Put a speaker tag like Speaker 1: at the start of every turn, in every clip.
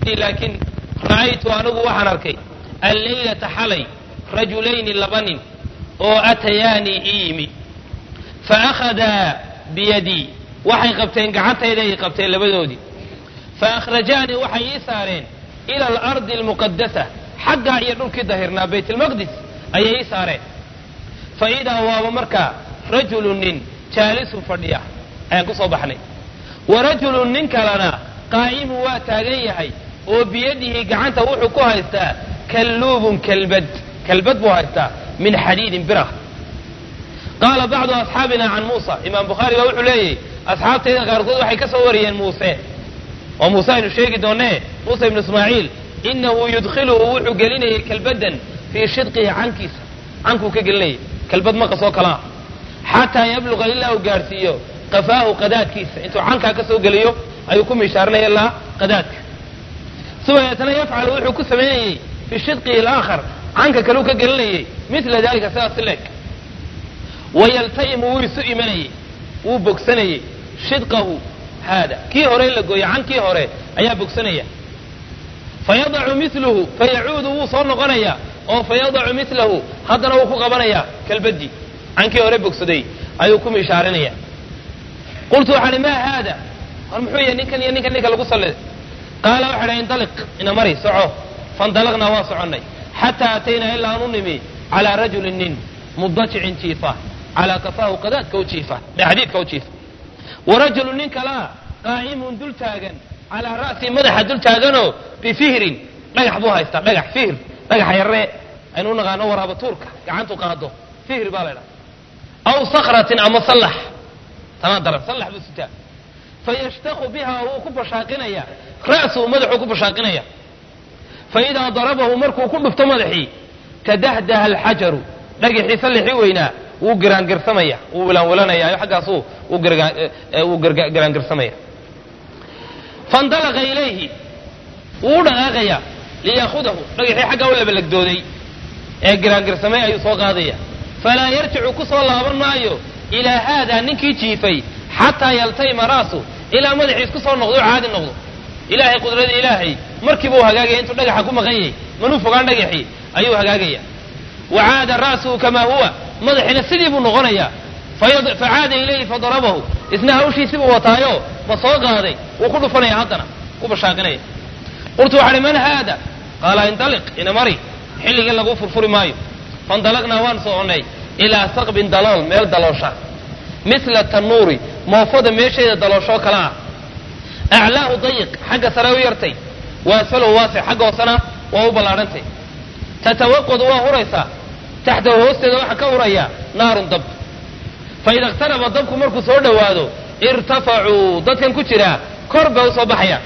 Speaker 1: innii laakiin ra'aytu anigu waxaan arkay alleylata xalay rajulayni laba nin oo atayaanii ii yimi fa akhadaa biyadii waxay qabteen gacantayda ay qabteen labadoodii fa akhrajaanii waxay ii saareen ila alardi almuqadasa xaggaa iyo dhulkii dahirnaa baytalmaqdis ayay ii saareen fa idaa waaba markaa rajulu nin jaalisun fadhiya ayaan ku soo baxnay wa rajulun nin kalena qaa'imun waa taagan yahay oo biyadihi gacanta wuxuu ku haystaa kalluubun kalbad kalbad buu haystaa min xadiidin birah qaala bacdu asxaabina can muusa imaam bukhaari baa wuxuu leeyahy asxaabtayda qaarkood waxay ka soo wariyeen muuse oo muuse aynu sheegi doonee muuse ibnu ismaaciil inahu yudkhiluhu wuxuu gelinayay kalbadan fii shidqihi cankiisa cankuu ka gelinayay kalbad maqas oo kalaa xataa yabluqa ilaa uu gaadhsiiyo qafaahu qadaadkiisa intuu cankaa ka soo geliyo ayuu ku miishaarinaya ilaa qadaadka subadeetana yafcalu wuxuu ku samaynayey fii shidqihi alaakhar canka kaleu ka gelinayay mila dalika sidaas leeg wayalta'imu wuu isu imanayey wuu bogsanayey shidqahu haada kii hore in la gooyo cankii hore ayaa bogsanaya fayadacu miluhu fayacuudu wuu soo noqonaya oo fayadacu milahu haddana wuu ku qabanaya kalbadii cankii hore bogsaday ayuu ku miishaarinaya qultu waxaan maa haada war muxuu yahay ninkan iyo ninkan ninka lagu salliday qaala waxa dha indaliq ina mari soco faindalaqnaa waan soconnay xataa ataynaa ilaa aan u nimi calaa rajulin nin mudajicin jiifa calaa kafaahu qadaadka u jiifa xadiidka u jiifa wa rajulu nin kalaa qaa'imun dul taagan calaa ra'si madaxa dul taaganoo bifihrin dhagax buu haystaa dhagax fihr dhagaxa yaree aynu u naqaano waraaba tuurka gacantu qaado fihr baa la ydhaha aw sakratin ama sallax tanaa daran sallax buu sitaa fayashtaku biha wuu ku bashaaqinaya ra'suhu madaxuu ku bashaaqinaya faidaa darabahu markuu ku dhufto madaxii tadahdaha alxajaru dhagaxii sallixii weynaa wuu giraangirsamaya wuu wilaanwilanaya xaggaasuu wuu giraangirsamaya faindalaqa ilayhi wuu u dhaqaaqaya liyaahudahu dhagaxii xaggaa u labalagdooday ee giraangirsamay ayuu soo qaadaya falaa yarjicu ku soo laaban maayo ilaa haadaa ninkii jiifay xataa yaltayma ra'su ilaa madaxiis ku soo noqdo o caadi noqdo ilaahay qudrada ilaahay markiiba u hagaagaya intuu dhagaxa ku maqan yahay manuu fogaan dhagaxii ayuu hagaagaya wa caada ra'suhu kamaa huwa madaxiina sidii buu noqonayaa facaada ilayhi fadarabahu isna hawshiisibuu wataayo ma soo qaaday wuu ku dhufanaya haddana ku bashaaqinaya qultu waxaa hi man haada qaala indaliq ina mari xilligii lagu furfuri maayo faindalaqnaa waan soconnay ilaa saqbin dalool meel daloosha mila tanuuri moofada meesheeda dalooshoo kale ah aclaahu dayiq xagga sare u yartay wa asfalahu waasic xagga hoosena waa u ballaadhantay tatawaqadu waa huraysaa taxtahu hoosteeda waxaa ka huraya naarun dab faida iqtaraba dabku markuu soo dhowaado irtafacuu dadkan ku jiraa kor bay usoo baxayaan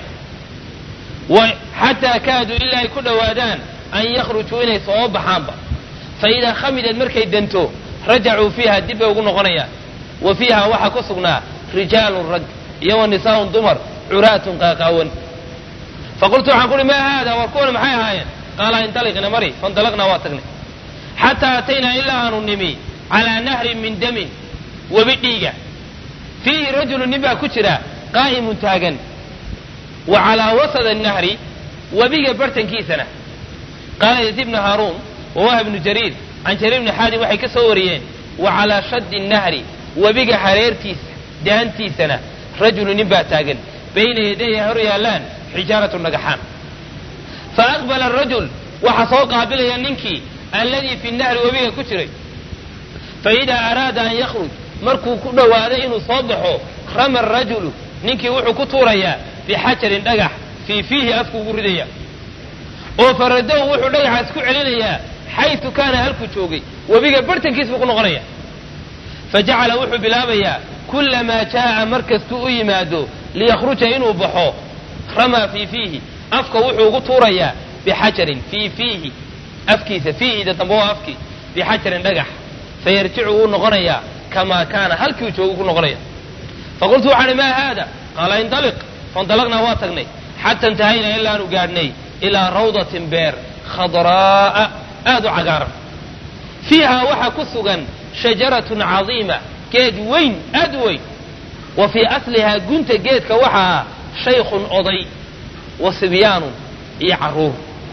Speaker 1: xataa kaaduu ilaa ay ku dhowaadaan an yakhrujuu inay soo baxaanba faidaa khamidad markay danto rajacuu fiiha dib bay ugu noqonayaan wa fiiha waxaa ku sugnaa rijaalun rag iyo wa nisaaun dumar curaatun qaaqaawan faqultu waxaan kuuhi maa haada war kuwana maxay ahaayeen qaala indaliqna mari faindalaqnaa waa tagnay xataa ataynaa ilaa aanu nimi calaa nahrin min damin webi dhiiga fiihi rajulu nin baa ku jira qaa'imun taagan wa calaa wasad annahri webiga bartankiisana qaala yaziid ibnu haaruun wa wahb ibnu jariir can jariir ibni xaadim waxay ka soo wariyeen wa calaa shaddi nnahri webiga hareertiisa daantiisana rajulu nin baa taagan bayna yadayha hor yaallaan xijaaratu dhagaxaan fa aqbala arajul waxaa soo qaabilaya ninkii alladii fi nahri webiga ku jiray fa idaa araada an yakhruj markuu ku dhowaaday inuu soo baxo rama arajulu ninkii wuxuu ku tuurayaa bixajarin dhagax fii fiihi afku ugu ridaya oo faradow wuxuu dhagaxaas ku celinayaa xaysu kaana halkuu joogay webiga bartankiis buu ku noqonaya fa jacala wuxuu bilaabayaa kullamaa jaa'a markastuu u yimaado liyakhruja inuu baxo ramaa fii fiihi afka wuxuu ugu tuurayaa bixajarin fii fiihi afkiisa fiihida dambe waa afkii bixajarin dhagax fayarjicu wuu noqonayaa kamaa kaana halkiu joogu ku noqonaya faqultu waxaan maa haada qaala indaliq faindalaqnaa waa tagnay xata intahaynaa ilaanu gaadhnay ilaa rawdatin beer khadraa'a aad u cagaaran fiihaa waxaa ku sugan shajaratun cadiima geed weyn aad u weyn wa fii aslihaa gunta geedka waxaa ah shaykhun oday wa sibyaanun iyo carruur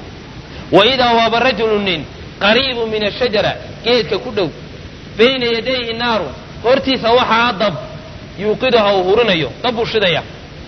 Speaker 1: wa idaa waaba rajulu nin qariibu min ashajara geedka ku dhow bayna yadayhi naaru hortiisa waxaa dab yuuqiduha uu hurinayo dab buu shidaya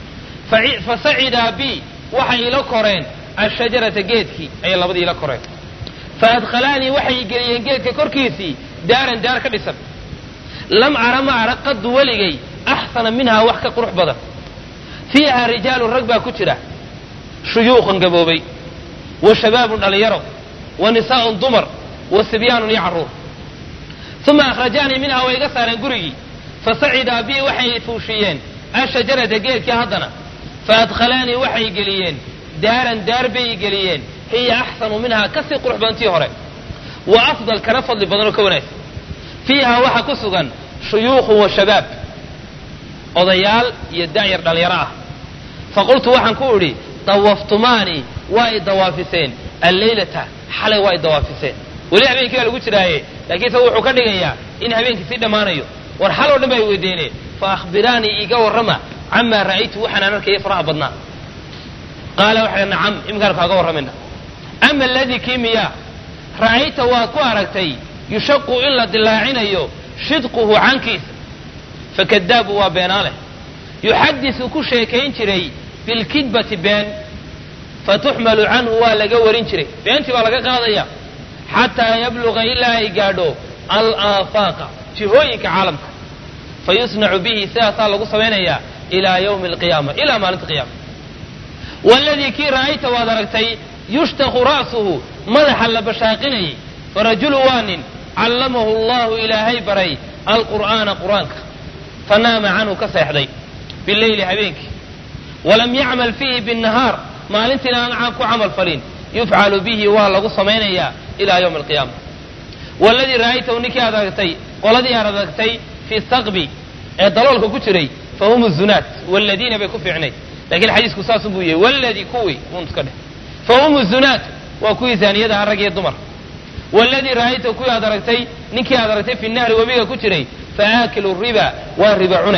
Speaker 1: fa sacidaa bi waxay ila koreen ashajarata geedkii ayay labadii ila koreen fa adkhalaanii waxay geliyeen geedka korkiisii daaran daar ka dhisan lam ara ma arag qaddu weligay axsana minhaa wax ka qurux badan fiiha rijaalun rag baa ku jira shuyuuqan gaboobay wa shabaabun dhallinyaro wa nisaa'un dumar wa sibyaanun iyo carruur uma akhrajaanii minhaa way iga saareen gurigii fa sacidaa bii waxay fuushiyeen ashajarata geedkii haddana fa adkhalaanii waxay geliyeen daaran daar bay geliyeen hiya axsanu minhaa kasii qurux badan tii hore wa afdal kana fadli badanoo ka wanaagsan fiiha waxaa ku sugan shuyuukhun wa shabaab odayaal iyo da'yar dhallinyaro ah faqultu waxaan ku idhi dawaftumaanii waa i dawaafiseen alleylata xalay waa i dawaafiseen weli habeenkii baa lagu jiraaye laakiin se wuxuu ka dhigayaa in habeenkii sii dhammaanayo war xal oo dhan baa i weydiineen fa akhbiraanii iga warrama camaa ra'aytu waxaan aan arkaya faraha badnaa qaala waxay nacam iminkaan kaaga warramayna ama aladii kii miyaa ra'ayta waad ku aragtay yushaqu in la dilaacinayo shidquhu cankiisa fakadaabu waa beenaaleh yuxadisu ku sheekayn jiray bilkidbati been fatuxmalu canhu waa laga warin jiray beentii baa laga qaadaya xataa yabluga ilaa ay gaadho alaafaqa jihooyinka caalamka fayusnacu bihi sidaasaa lagu samaynayaa ilaa ywmi alqiyaama ilaa maalinta qiyaama waladii kii ra'ayta waad aragtay yushtaku ra'suhu madaxa la bashaaqinayay farajulu waa nin callamahu allahu ilaahay baray alqur'aana qur'aanka fanaama canhu ka seexday bileyli habeenkii walam yacmal fiihi binnahaar maalintiina aan ku camal falin yufcalu bihi waa lagu samaynayaa ilaa ywmi alqiyaama waladii ra'aytahu ninkii aad aragtay qoladii aad aragtay fi saqbi ee daloolka ku jiray fa hum zunaat waladiina bay ku fiicnayd lakiin xadiisku saasun buu yahay waladii kuwii un iska dheh fa hum zunaat waa kuwii zaaniyadaha rag iyo dumar waladii ra'aytahu kuwii aad aragtay ninkii aad aragtay fi nahri webiga ku jiray fa aakilu riba waa riba cune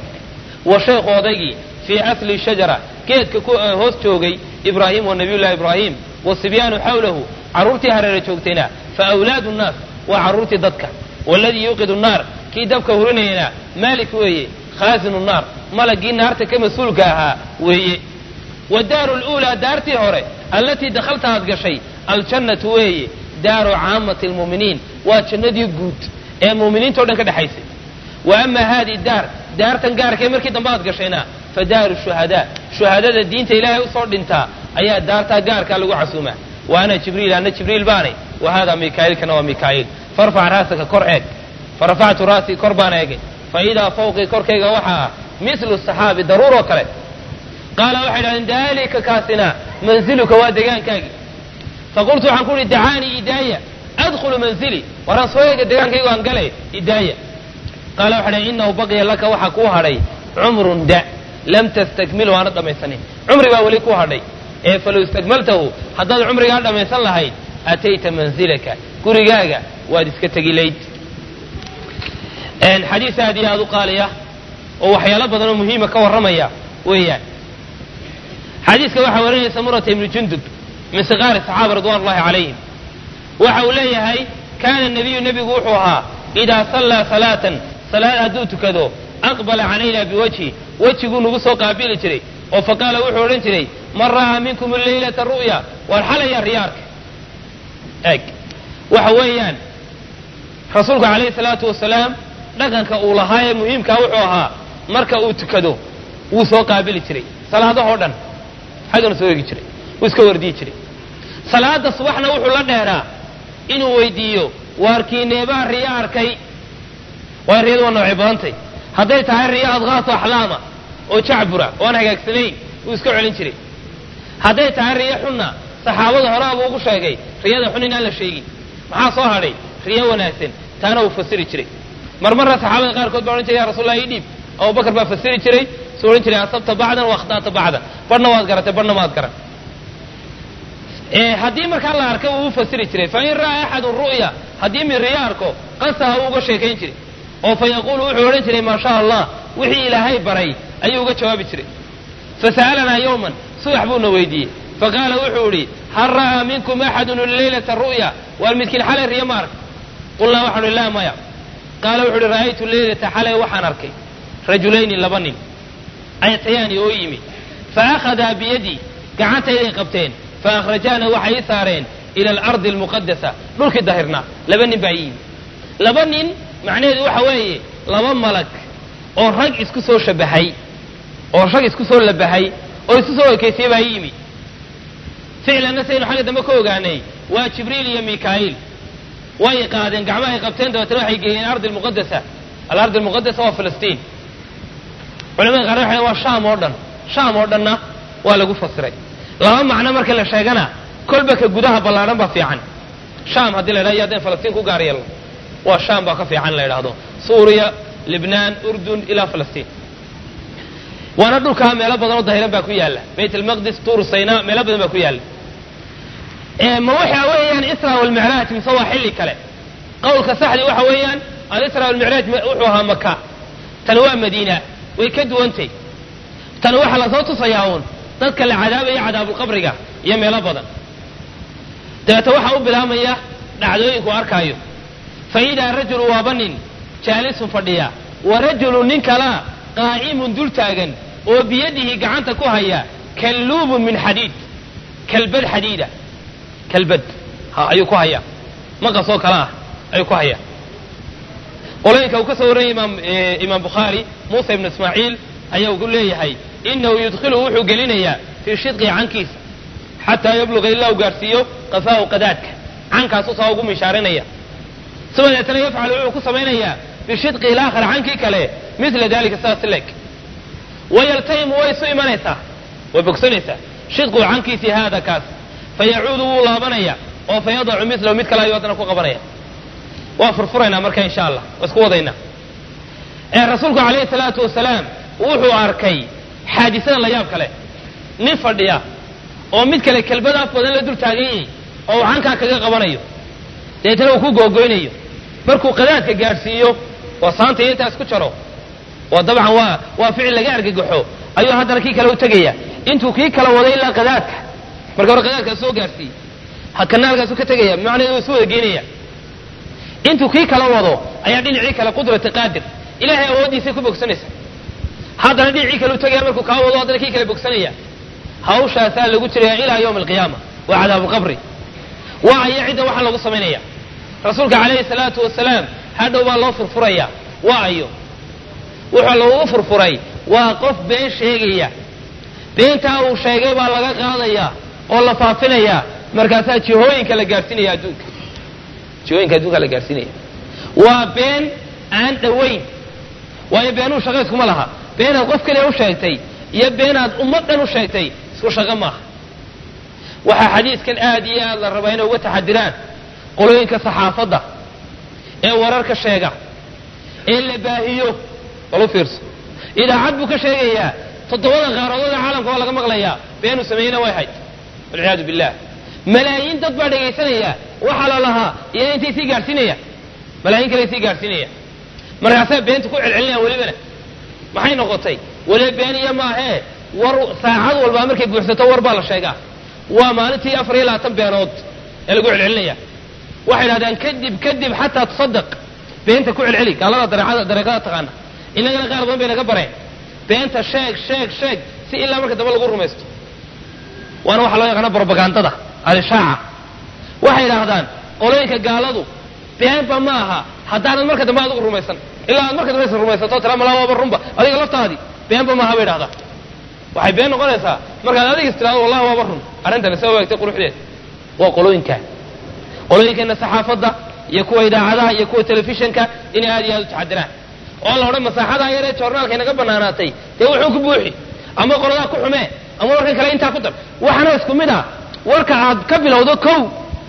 Speaker 1: wa shaykhu odaygii fii asli shajara geedka hoos joogay ibraahim wa nabiyullahi ibraahim wa sibyaanu xawlahu carruurtii hareera joogtayna fa awlaadu nnaas waa carruurtii dadka waladii yuuqidu nnaar kii dabka hurinayana maalik weeye khaasinu naar malagii naarta ka mas-uulka ahaa weeye wadaaru luulaa daartii hore allatii dakhalta aad gashay aljannatu weeye daaru caamati almu'miniin waa jannadii guud ee mu'miniinta o dhan ka dhexaysay wa ama haadii daar daartan gaarkee markii dambe aad gashayna fa daaru shuhadaa shuhadada diinta ilaahay usoo dhintaa ayaa daartaa gaarkaa lagu casuumaa wa ana jibriil ana jibriil baanay wa haadaa mikaa'iilkana waa mikaa'iil farfac raasaka kor eeg farafactu raasii kor baan eegay fa idaa fawqii korkayga waxaa ah mislu saxaabi daruuroo kale qaala waxay dhahdeen daalika kaasina manziluka waa degaankaagii faqultu waxaan ku uhi dacaanii idaaya adkhulu manzili waraan soo eega degaankaygu aan gale idaaya qaala waxay dhahen innahu baqiya laka waxaa kuu hadhay cumrun da lam tastakmilu aanad dhammaysanin cumri baa weli ku hadhay ee falow istakmaltahu haddaad cumrigaa dhammaysan lahayd atayta manzilaka gurigaaga waad iska tegi layd xadiis aad iyo aad u qaaliya oo waxyaalo badan oo muhiima ka warramaya weeyaan xadiiska waxaa warinaya samurata ibnu jundub min siqaari saxaaba ridwan ullahi calayhim waxa uu leeyahay kaana nabiyu nebigu wuxuu ahaa idaa sallaa salaatan salaad hadduu tukado aqbala calayna biwajhi wejiguu nagu soo qaabili jiray oo faqaala wuxuu odhan jiray man ra'aa minkum leylata ru'ya waar xalaya riyaarka eeg waxa weeyaan rasuulku calayhi salaatu wasalaam dhaqanka uu lahaa ee muhiimkaa wuxuu ahaa marka uu tukado wuu soo qaabili jiray salaadahoo dhan xaggana soo eegi jiray wuu iska wardiyi jiray salaada subaxna wuxuu la dheeraa inuu weydiiyo waarkiineebaa riyo arkay waa riyadu waa noocay badantay hadday tahay riyo adqaato axlaama oo jacbura oo aan hagaagsanayn wuu iska celin jiray hadday tahay riyo xunna saxaabada horaa buu ugu sheegay riyada xun inaan la sheegin maxaa soo hadhay riyo wanaagsan taana wuu fasiri jiray marmarna saxaabada qaarkood baa odhan jiray ya rasulallah ii dhiib abubakar baa fasiri jiray suu odhan jiray asabta bacdan wa akhta'ta bacdan badhna waad garatay badhna maad garan haddii markaa la arka wuu u fasiri jiray fain ra'aa axadun ru'ya haddii mid riyo arko qasaha wuu uga sheekayn jiray oo fa yaquulu wuxuu odhan jiray maa sha allah wixii ilaahay baray ayuu uga jawaabi jiray fasa'alanaa yowman subax buuna weydiiyey faqaala wuxuu idhi hal ra'aa minkum axadun leylata ru'ya waar midkiin xalay riyo ma ark qulnaa waxaan idhi laa maya qaala wuxuu ihi ra'aytu leylata xalay waxaan arkay rajulayni laba nin ayatayaani oo yimi fa akhadaa biyadii gacantayday qabteen fa akhrajaana waxay ii saareen ila alardi almuqadasa dhulkii dahirnaa laba nin baa ii yimi laba nin macnaheedu waxa weeye laba malag oo rag isku soo shabahay oo rag isku soo labahay oo isku soo ekeysiyey baa ii yimi ficlanna saynu xagga dambe ka ogaanay waa jibriil iyo mikaa'iil way qaadeen gacmahay qabteen dabeetana waxay geeyeen ardi almuqadasa alardi almuqadasa waa filistiin culamada qaar waxay waa shaam oo dhan shaam oo dhanna waa lagu fasiray laba macno marka la sheegana kolba ka gudaha ballaadhan baa fiican shaam haddii la yidhahdo iyo haddeen falastiin ku gaar yeelno waa shaam baa ka fiican la yidhaahdo suuriya libnaan urdun ilaa falastiin waana dhulkaa meelo badan oo dahiran baa ku yaalla bayt almaqdis tuur sayna meelo badan baa ku yaalla ma waxa weeyaan isra walmicraaj mise waa xilli kale qowlka saxdi waxa weeyaan alisra walmicraaj wuxuu ahaa maka tani waa madiina way ka duwantay tani waxaa lasoo tusayaa uun dadka la cadaabaya cadaabulqabriga iyo meelo badan dabeete waxaa u bilaabmaya dhacdooyinku arkaayo fa idaa rajulu waaba nin jaalisun fadhiya wa rajulu nin kalaa qaa'imun dul taagan oo biyadihi gacanta ku haya kalluubun min xadiid kalbad xadiida kalbad ha ayuu ku hayaa maqasoo kale ah ayuu ku hayaa qolooyinka uu ka soo warranyay imaam imaam bukhaari muusa ibnu ismaaciil ayaa ugu leeyahay inahu yudkhiluhu wuxuu gelinayaa fii shidqi cankiisa xataa yabluga ilaa uu gaarhsiiyo qafaahu qadaadka cankaasu saa ugu mishaarinaya suma deetana yafcalu wuxuu ku samaynayaa bishidqi ilaakhar cankii kale mila dalika sidaas leeg wayaltahimu way isu imanaysaa way bogsanaysaa shidqu cankiisii haada kaas fayacuudu wuu laabanaya oo fa yadacu milahu mid kale ayuu haddana ku qabanaya waa furfuraynaa marka insha allah waa isku wadaynaa ee rasuulku calayhi salaatu wasalaam wuxuu arkay xaadisada la yaab kale nin fadhiya oo mid kale kelbada af badan la dul taagan yahay oo uu cankaa kaga qabanayo deetana uu ku googoynayo markuu qadaadka gaadhsiiyo oo saanta iyo intaas ku jaro oo dabcan waa waa ficil laga argagaxo ayuu haddana kii kale u tegaya intuu kii kala waday ilaa qadaadka marka hore qadaadkaas soo gaadhsiiye hakana halkaasu ka tegaya macnaheedu waa isu wada geenaya intuu kii kala wado ayaa dhinacii kale qudrati qaadir ilaahay awooddiisay ku bogsanaysa haddana dhinacii kale u tegaya markuu kaa wado haddana kii kale bogsanaya hawshaasaa lagu jiraya ilaa yawmi alqiyaama waa cadaabuqabri waa aya cidda waxaa lagu samaynaya rasuulka calayhi salaatu wasalaam hadhow baa loo furfuraya waa ayo wuxuu lagu furfuray waa qof been sheegaya beentaa uu sheegay baa laga qaadaya oo la faafinaya markaasaa jihooyinka la gaadhsiinaya adduunka jihooyinka adduunka la gaadhsiinaya waa been aan dhowayn waayo beenuu shaqo iskuma laha beenaad qof keliya u sheegtay iyo beenaad ummad dhan u sheegtay isku shaqo maaha waxaa xadiidkan aad iyo aad la rabaa inay uga taxadiraan qolooyinka saxaafadda ee wararka sheega ee la baahiyo bal u fiirso idaacad buu ka sheegayaa toddobada qaaradood ee caalamka waa laga maqlayaa beenuu sameeyeyna way hayd walciyaadu billah malaayiin dad baa dhegaysanaya waxaa la lahaa iyo intay sii gaadhsiinaya malaayiin kale sii gaadhsiinaya markaasaa beenta ku celcelinayaan welibana maxay noqotay weliba beeniya maahee war saacad walbaa markay buuxsato war baa la sheegaa waa maalintii afar iyo labaatan beenood ee lagu celcelinaya waxay idhahdaan kadib kadib xataa tusadaq beenta ku celceli gaalada dareecada dareeqada taqaana inagana qaar badan bay naga bareen beenta sheeg sheeg sheeg si ilaa marka dambe lagu rumaysto waana waxaa loo yaqaana brobagandada alishaaca waxay idhaahdaan qolooyinka gaaladu beenba ma aha haddaanad marka dambe adigu rumaysan ilaa aad marka dambe is rumaysato tira malaa waaba runba adiga laftaadii beenba maaha bay idhahdaa waxay been noqonaysaa markaad adiga is tirahdo wallahi waaba run arrintani soo waagtay quruxdeed waa qolooyinkaa qolooyinkeena saxaafadda iyo kuwa idaacadaha iyo kuwa telefishinka inay aad iyo aad u taxadiraan oo la odhan masaaxadaa yaree joornaalka inaga banaanaatay dee wuxuu ku buuxi ama qoladaa ku xumee ama warkan kale intaa ku dar waxaana isku mid ah warka aad ka bilowdo kow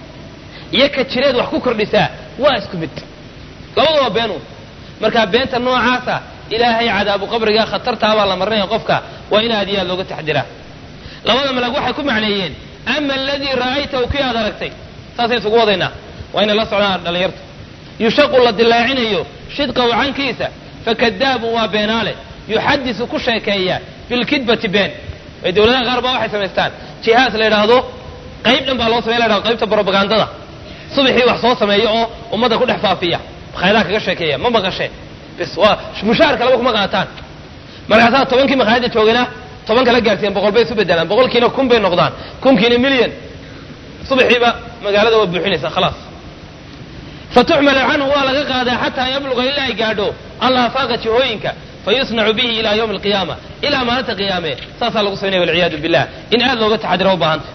Speaker 1: iyo ka jireed wax ku kordhisaa waa isku mid labada waa beenuun marka beenta noocaasa ilaahay cadaabu qabriga khatartaabaa la marinaya qofka waa in aad iyo aad looga taxdiraa labada malag waxay ku macneeyeen ama aladii ra'aytahu kii aad aragtay saasay isugu wadaynaa waa inay la socdaan dhallinyarta yushaqu la dilaacinayo shidqahu cankiisa fakadaabun waa beenaale yuxadisu ku sheekeeya bilkidbati been ay dowladaha qaar baa waxay samaystaan jihaas la yidhaahdo qayb dhan baa loo samey la yhahdo qaybta brobagandada subaxii wax soo sameeya oo ummadda ku dhex faafiya makhaayadaha kaga sheekeeya ma maqashee bis waa mushaharka laba kuma qaataan markaasaa tobankii makhaayadda joogana toban kala gaarsiiyeen boqol bay isu bedelaan boqolkiina kun bay noqdaan kunkiina milyan subaxiiba magaalada waa buuxinaysaa khalaas fatuxmalu canhu waa laga qaadaa xataa yabluga ilaa ay gaadho allah faaqa jihooyinka fayusnacu bihi ila ywmi alqiyaama ilaa maalinta qiyaame saasaa lagu sameynaya walciyaadu billah in aad looga taxadira u baahanta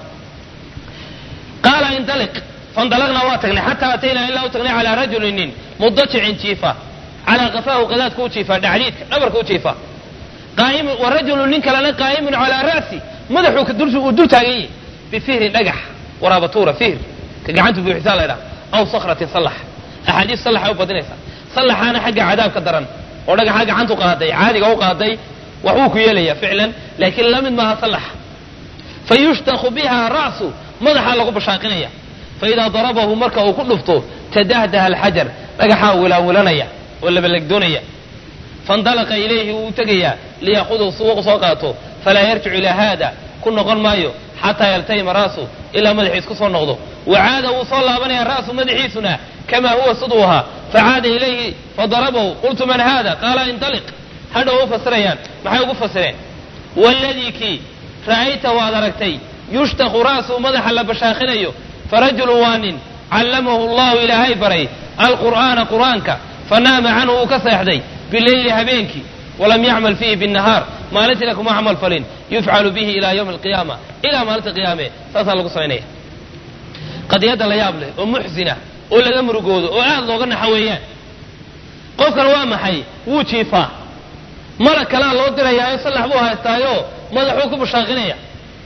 Speaker 1: qaala indaliq fandalaqnaa waa tagnay xataa ataynaa ilaa u tagnay calaa rajulin nin mudajicin jiifa calaa qafaahu qadaadka u jiifa dhacdiidka dhabarka u jiifa qaa'imun wa rajulun nin kalena qaa'imun calaa ra'si madaxuu uu dul taagan yahi bifihrin dhagax waraabatuura fihr ka gacanta buuxisaa la ydhaha aw sakratin sallax axaadiis sallaxa u badinaysa sallaxaana xagga cadaabka daran oo dhagaxa gacantu qaaday caadiga u qaaday wax wuu ku yeelaya ficlan laakiin la mid maaha sallaxa fa yushtaku biha ra'su madaxaa lagu bashaaqinaya fa idaa darabahu marka uu ku dhufto tadahdaha alxajar dhagaxaa wilaawilanaya oo labalegdoonaya faindalaqa ilayhi wuu tegayaa liyaakudahu si u soo qaato falaa yarjicu ilaa haada ku noqon maayo xataa yaltahima ra'su ilaa madaxiis ku soo noqdo wacaada wuu soo laabanaya ra'su madaxiisuna kamaa huwa siduu ahaa facaada ilayhi fadarabahu qultu man haada qaala indaliq hadhow u fasirayaan maxay ugu fasireen waladii kii ra'ayta waad aragtay yushtaku ra'su madaxa la bashaaqinayo farajulu waa nin callamahu allahu ilaahay baray alqur'aana qur'aanka fanaama canhu uu ka seexday bileyli habeenkii walam yacmal fiihi binnahaar maalintiina kuma camal falin yufcalu bihi ilaa ywmi alqiyaama ilaa maalinta qiyaame saasaa lagu samaynaya qadiyadda la yaab leh oo muxsina oo laga murugoodo oo aad looga naxa weeyaan qofkan waa maxay wuu jiifaa malag kalaa loo dirayaayo sallax buu haystaayo madaxuu ku bashaaqinaya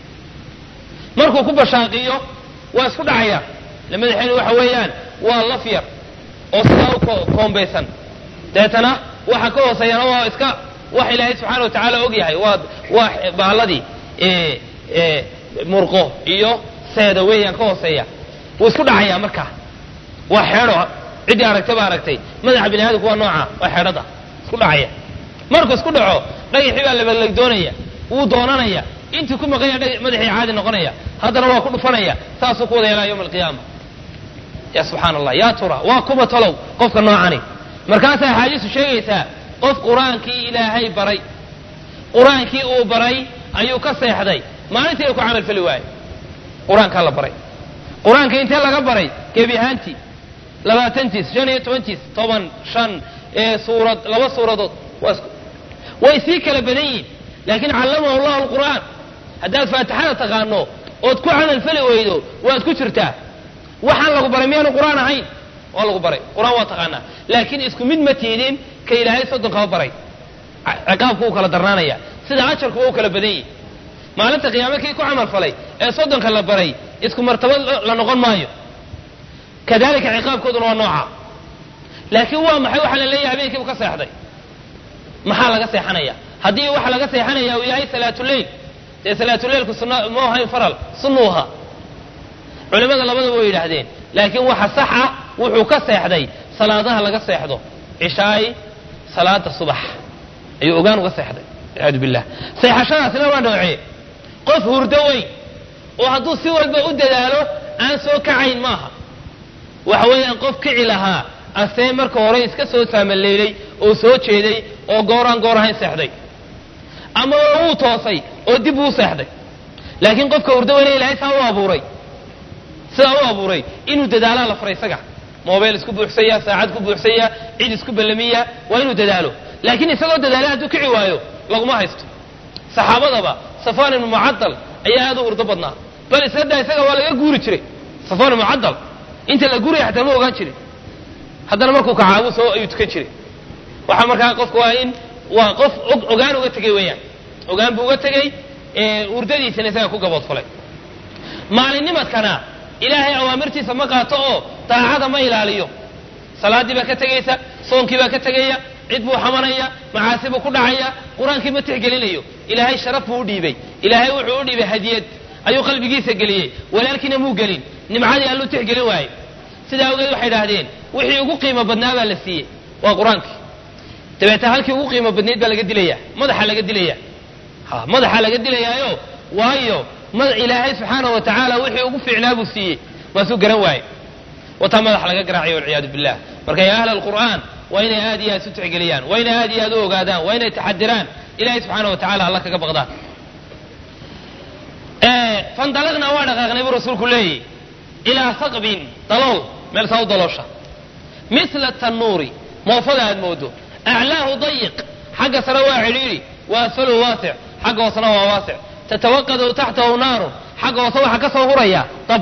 Speaker 1: markuu ku bashaaqiyo waa isku dhacaya le madaxeenu waxa weeyaan waa laf yar oo sidaa u koombaysan deetana waxa ka hooseeyana waa iska wax ilaahay subxaana wa tacaala og yahay waa waa baaladii murqo iyo seeda weeyaan ka hooseeya wuu isku dhacayaa markaa waa xeedho ciddii aragtay baa aragtay madaxa bini aadamku waa nooca waa xeedhada isku dhacaya markuu isku dhaco dhagaxii baa labalegdoonaya wuu doonanaya intii ku maqanya madaxii caadi noqonaya haddana waa ku dhufanaya saasuu ku wada yeelaa yowma alqiyaama ya subxaana allah yaa tura waa kuba talow qofka noocani markaasaa axaadiisu sheegaysaa qof qur-aankii ilaahay baray qur-aankii uu baray ayuu ka seexday maalintiina ku camal fali waaye qur-aankaa la baray qur-aanka intee laga baray gebi ahaantii labaatantiis shan iyo tobantiis toban shan suurad laba suuradood way sii kala badan yihin laakiin callamahu allahu alqur'aan haddaad faatixada taqaano ood ku camal fali weydo waad ku jirtaa waxaan lagu baray miyaanu qur-aan ahayn waa lagu baray qur-aan waa taqaanaa laakiin isku mid ma tiidin ka ilaahay soddonkaba baray ciqaabku uu kala darnaanaya sida ajarkuba u kala badan yihi maalinta qiyaame kii ku camal falay ee soddonka la baray isku martabad la noqon maayo kadalika ciqaabkooduna waa nooca laakiin waa maxay waxaa la leeyahay habeenkii uu ka seexday maxaa laga seexanaya haddii waxa laga seexanaya uu yahay salaatuleyl dee salaatuleylku sunna ma ahayn faral sunnuu ahaa culimada labadaba way yidhaahdeen laakiin waxa sax ah wuxuu ka seexday salaadaha laga seexdo cishaay salaada subax ayuu ogaan uga seexday walciyaadu billah seexashadaasina waa noocee qof hurdo weyn oo hadduu si walba u dadaalo aan soo kacayn maaha waxa weeyaan qof kici lahaa asee marka hore iska soo saamaleylay oo soo jeeday oo gooraan goor ahayn seexday ama wuu toosay oo dib uu seexday laakiin qofka hurdo weyne ilaahay saa u abuuray sidaa u abuuray inuu dadaalaa la faray isaga mobeyl isku buuxsaya saacad ku buuxsaya cid isku ballamiya waa inuu dadaalo laakiin isagoo dadaala hadduu kici waayo laguma haysto saxaabadaba safaan ibnu mucadal ayaa aad u hurdo badnaa bal isadaa isaga waa laga guuri jiray safaan ibnu mucadal inta la guuraya xataa ma ogaan jirin haddana markuu kacaabuu soo ayuu tukan jiray waxaa markaa qofka waa in waa qof ogaan uga tegey weeyaan ogaan buu uga tegey hurdadiisana isaga ku gaboodfalay maalinnimadkana ilaahay awaamirtiisa ma qaato oo daacada ma ilaaliyo salaaddii baa ka tegaysa soonkii baa ka tegaya cid buu xamanaya macaasi buu ku dhacaya qur-aankii ma tixgelinayo ilaahay sharaf buu u dhiibay ilaahay wuxuu u dhiibay hadiyad ayuu qalbigiisa geliyey walaalkiina muu gelin nimcadii alluu tixgelin waaye sidaa awgeed waxay idhaahdeen wixii ugu qiimo badnaa baa la siiyey waa qur-aankii dabeeta halkii ugu qiimo badnayd baa laga dilaya madaxa laga dilaya ha madaxa laga dilayaayo waayo ma ilaahay subxaanahu wa tacaala wixii ugu fiicnaa buu siiyey waasuu garan waaye wataa madax laga garaacayo walciyaadu billah marka yaa ahla alqur'aan waa inay aad iyo aad isu tixgeliyaan waa inay aad iyo aad u ogaadaan waa inay taxadiraan ilahay subxaana wa tacala alla kaga baqdaan fandalaqnaa waa dhaqaaqnay buu rasuulku leeyahy ilaa saqbin dalool meel saa u daloosha mila tannuuri moofada aad moodo aclaahu dayiq xagga sare waa cidhiidhi wa asfaluhu waasic xagga hoosena waa waasic tatawaqadu taxtahu naarun xagga hoose waxaa ka soo huraya dab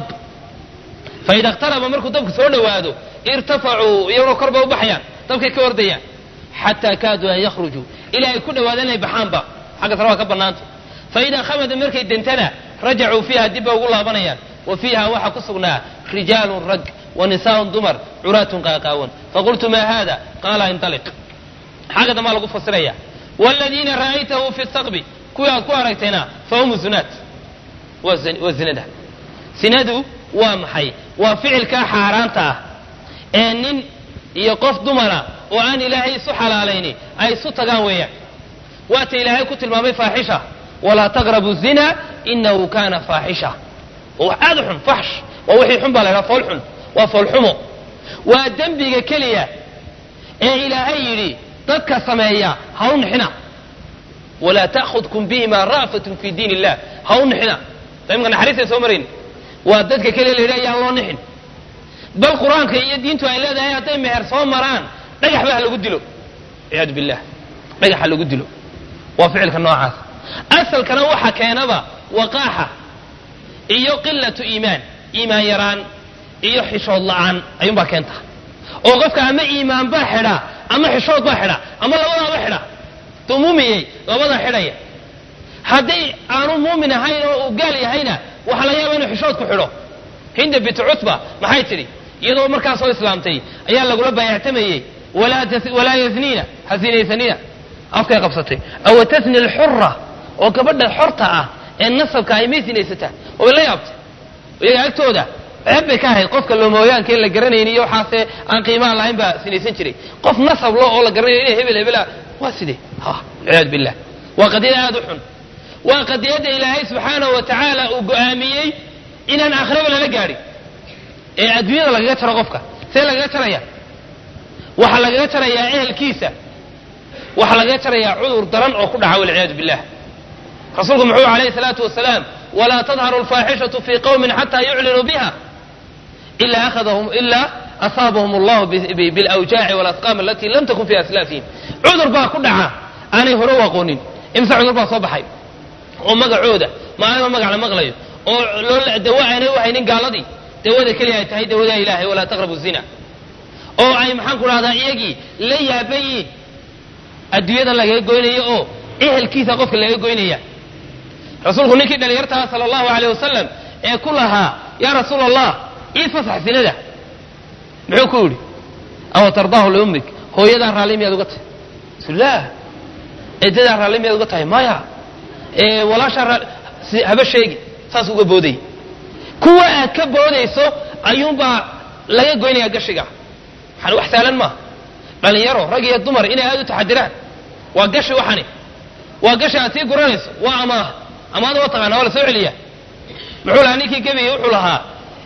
Speaker 1: faida ikhtaraba markuu dabku soo dhowaado irtafacuu iyaguna kor bay u baxayaan dabkay ka ordayaan xataa kaaduu an yakhrujuu ilaa ay ku dhawaadaan inay baxaanba xagga sare waa ka bannaanta faidaa khamada markay dentana rajacuu fiiha dib bay ugu laabanayaan wa fiiha waxaa ku sugnaa rijaalun rag wa nisaaun dumar curaatun qaaqaawan faqultu maa haada qaala intaliq xagga dambaa lagu fasiraya waaladiina ra'aytahu fi saqbi kuwii aad ku aragtayna fa hum zunaat waa zinada sinadu waa maxay waa ficilkaa xaaraanta ah ee nin iyo qof dumara oo aan ilaahay isu xalaalayni ay isu tagaan weeyaan waata ilaahay ku tilmaamay faaxisha walaa taqrabu zina inahu kana faaxisha oo wax aad u xun faxsh waa wixii xun baa la ydhaha fool xun waa foolxumo waa dembiga keliya ee ilaahay yidhi dadka sameeya ha u nixina walaa ta'khudkum bihima ra'fatun fi diin illah ha u nixina imka naxariistay soo marayn waa dadka keliya la yidhaha yaan loo nixin bal qur-aanka iyo diintu ay leedahay hadday meher soo maraan dhagax ba ha lagu dilo ciyaadu billah dhagax ha lagu dilo waa ficilka noocaas asalkana waxa keenaba waqaaxa iyo qilatu iimaan iimaan yaraan iyo xishood la'aan ayuunbaa keenta oo qofka ama iimaan baa xidha ama xishood baa xidha ama labadaaba xidha duu muumiyey labadaa xidhaya hadday aanu muumin ahayn oo uu gaal yahayna waxaa laga yaaba inuu xishood ku xidho hinda bint cutba maxay tidhi iyadoo markaa soo islaamtay ayaa lagula baayactamayey walaa yazniina ha sinaysanina afkay qabsatay awa tasni alxura oo gabadha xorta ah ee nasabka ay may sinaysataa oo la yaabtay iyaga agtooda ceeb bay ka ahayd qofka loomooyaanka in la garanayni iyo waxaase aan qiimaha lahayn baa sinaysan jiray qof nasab lo oo la garanayo ina hebel hebela waa sidee ha ciyaadu billah waa qadiyad aada u xun waa qadiyadda ilaahay subxaanahu wa tacaala uu go'aamiyey inaan aakhiraba lala gaadhin ee adduunyada lagaga jaro qofka see lagaga jaraya waxaa lagaga jarayaa ehelkiisa waxaa lagaga jarayaa cudur daran oo ku dhaca walciyaadu billah rasuulku muxuu alayhi salaatu wasalaam walaa tadharu alfaaxishatu fii qowmin xataa yuclinuu biha ila akhadahum ila asaabahum allahu bilawjaaci walasqaam alatii lam takun fi aslaafihim cudur baa ku dhaca aanay hore u aqoonin imse cudur baa soo baxay oo magacooda maalinba magac la maqlayo oo loo dawo aanay u haynin gaaladii dawada keliya ay tahay dawada ilaahay walaa taqrabu zina oo ay maxaan ku dhahdaa iyagii la yaaban yiin adduunyadan lagaga goynayo oo ehelkiisa qofka laga goynaya rasuulku ninkii dhalinyartaha sala allahu aleyh wasalam ee ku lahaa yaa rasuul allah ii fasax sinada muxuu ku yidhi awa tardaahu liummik hooyadaa raalli miyaad uga tahay bismillaah eedadaa raalli miyaad uga tahay maya walaashaa haba sheegi saas uga booday kuwa aad ka boodayso ayuunbaa laga goynaya gashiga waxaan wax saalan maaha dhalinyaro rag iyo dumar inay aada u taxadiraan waa gashi waxani waa gashi aad sii guranayso waa amaah amaada waa taqaana waa la soo celiya muxuu lahaa ninkii gebiya wuxuu lahaa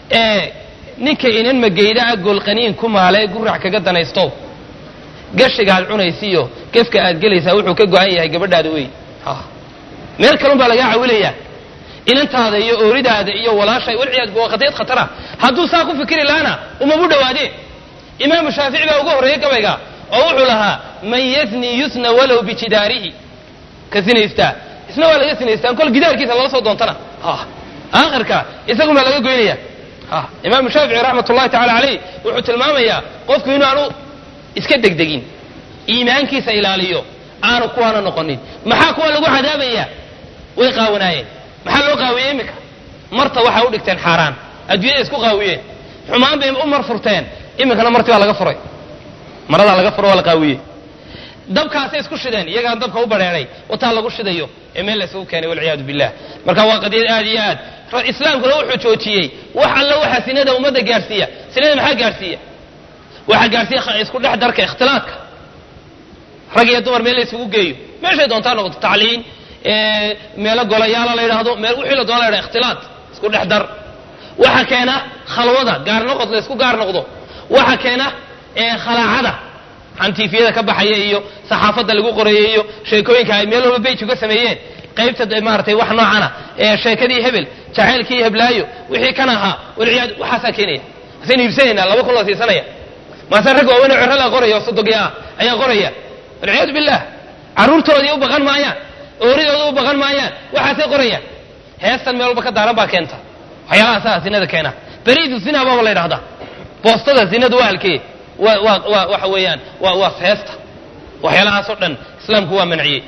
Speaker 1: ninka inan mageydaa golqaniin ku maale gurac kaga danaysto gashiga aad cunaysiiyo gefka aad gelaysaa wuxuu ka go-an yahay gabadhaada wey meel kalun baa lagaa cawilayaa inantaada iyo ooridaada iyo walaasha walciyaad waa qadiyad khatara hadduu saa ku fikiri lahaana umabu dhawaadeen imaamu shaafici baa uga horreeyey gabayga oo wuxuu lahaa man yazni yusna walow bijidaarihi ka sinaystaa isna waa laga sinaystaa kol gidaarkiisa lala soo doontana aakhirka isagun baa laga goynaya imaamu shaafici raxmat ullahi tacala caleyh wuxuu tilmaamayaa qofku inu aanu iska degdegin iimaankiisa ilaaliyo aanu kuwaana noqonin maxaa kuwa lagu cadaabaya way qaawanaayeen maxaa loo qaawiyey iminka marta waxay u dhigteen xaaraan adduunyada isku qaawiyeen xumaan bay u mar furteen iminkana marti baa laga furay maradaa laga furo waa la qaawiyey dabkaasay isku shideen iyagaan dabka u badheeray wataa lagu shidayo ee meel la isugu keenay walciyaadu billah marka waa qadiyad aad iyo aad islaamkuna wuxuu joojiyey wax alla waxaa sinada ummadda gaadhsiiya sinada maxaa gaadhsiiya waxaa gaadhsiiya isku dhex darka ikhtilaadka rag iyo dumar meel la isugu geeyo meeshay doontaa noqoto tacliin meelo golayaala la yidhaahdo meel wixii la doona la yidhahdo ikhtilaat isku dhex dar waxa keena khalwada gaar noqod la isku gaar noqdo waxa keena khalaacada xantiifiyada ka baxaya iyo saxaafadda lagu qorayay iyo sheekooyinka ay meel walba beyj uga sameeyeen qaybta maaratay wax noocana ee sheekadii hebel jacaylkii heblaayo wixii kan ahaa walciyaad waxaasaa keenaya masaynu iibsanaynaa laba kun loo siisanaya maase rag waaweyn oo cerala qoraya oo sodogi ah ayaa qoraya walciyaadu billah carruurtoodii u baqan maayaan ooridooda u baqan maayaan waxaasay qorayaan heestan meel walba ka daaran baa keenta waxyaalahaasa zinada keena beriidu zina baaba la ydhahdaa boostada zinadu waa halkee waa waa waa waxa weeyaan waa waa heesta waxyaalahaasoo dhan islaamku waa manciyey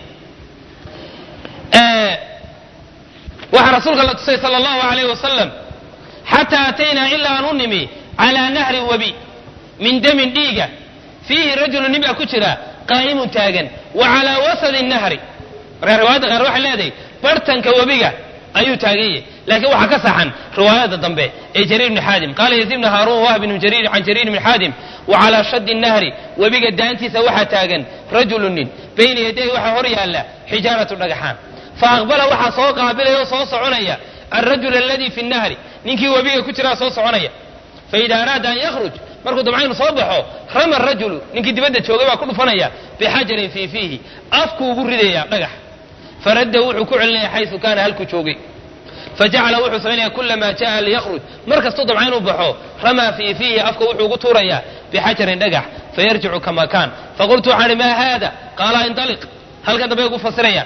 Speaker 1: waxaa rasuulka la tusay sala allahu alayh wasalam xataa ataynaa ilaa aan u nimi calaa nahri webi min damin dhiiga fiihi rajulu nin baa ku jira qaa'imun taagan wa calaa wasadi nahri markaa riwaayadda qaar waxay leedahay bartanka webiga ayuu taagan yahay laakiin waxaa ka saxan riwaayada dambe ee jariir bni xaadim qaala yaziid bni haaruun wahb bn jariir can jariir bni xaadim wa calaa shaddi nahri webiga daantiisa waxaa taagan rajulu nin bayna yadayhi waxaa hor yaalla xijaaratu dhagaxaan fa aqbala waxaa soo qaabilaya oo soo soconaya alrajul aladii fi nnahri ninkii webiga ku jiraa soo soconaya faida araada an yakhruj markuu dabca inu soo baxo rama rajulu ninkii dibadda joogay baa ku dhufanaya bixajarin fii fiihi afku ugu ridaya dhagax faraddahu wuxuu ku celinaya xaysu kaana halkuu joogay fajacala wuxuu samaynaya kulamaa jaa liyakhruj mar kastuu dabca inuu baxo ramaa fii fiihi afka wuxuu ugu tuurayaa bixajarin dhagax fayarjicu kama kaan faqultu waxaan ihi maa haada qaala indaliq halkan dambe ugu fasiraya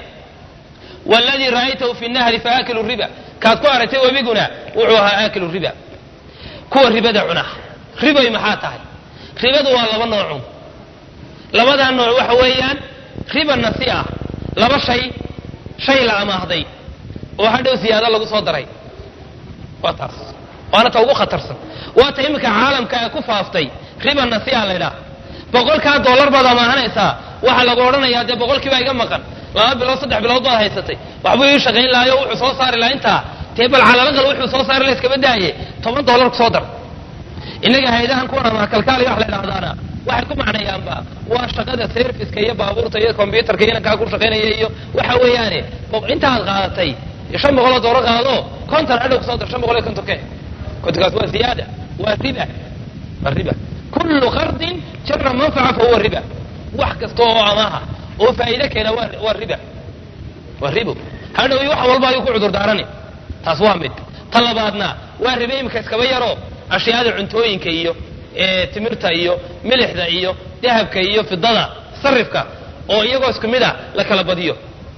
Speaker 1: wladii ra'aytahu fi nahri faakilu riba kaad ku aragtay webiguna wuxuu ahaa aakilu riba kuwa ribada cuna ribay maxaa tahay ribadu waa laba noocun labadaa nooc waxa weeyaan riba nasi ah laba shay shay la amaahday oo hadhow siyaado lagu soo daray waa taas waana ta ugu khatarsan waa ta iminka caalamka ee ku faaftay riba nasi a laydhaah boqolkaa dollar baad amaahanaysaa waxaa lagu odhanayaa dee boqolkiibaa iga maqan laba bilood saddex bilood baad haysatay waxbuu ii shaqayn lahayo wuxuu soo saari laha intaa dee bal calalaqal wuxuu soo saari laha iskaba daaye toban dollar kusoo dar innaga hay-adahan kuwan ama kalkaaliya wax la idhahdaana waxay ku macnayaanba waa shaqada serviska iyo baabuurta iyo combyutarka iyo inankaa ku shaqaynaya iyo waxa weeyaane intaad qaadatay shan boqoloo dooro qaado konton hadhow kusoo dar shan boqol iyo kontonke kontonkaas waa ziyaada waa riba waa riba kullu qardin jara manfaca fa huwa riba wax kasta oo amaaha oo faa'iide keena waa waa riba waa ribo hadhow iyo wax walba ayuu ku cudur daarani taas waa mid ta labaadna waa ribe imika iskaba yaro ashyaada cuntooyinka iyo timirta iyo milixda iyo dahabka iyo fidada sarifka oo iyagoo isku mid a la kala badiyo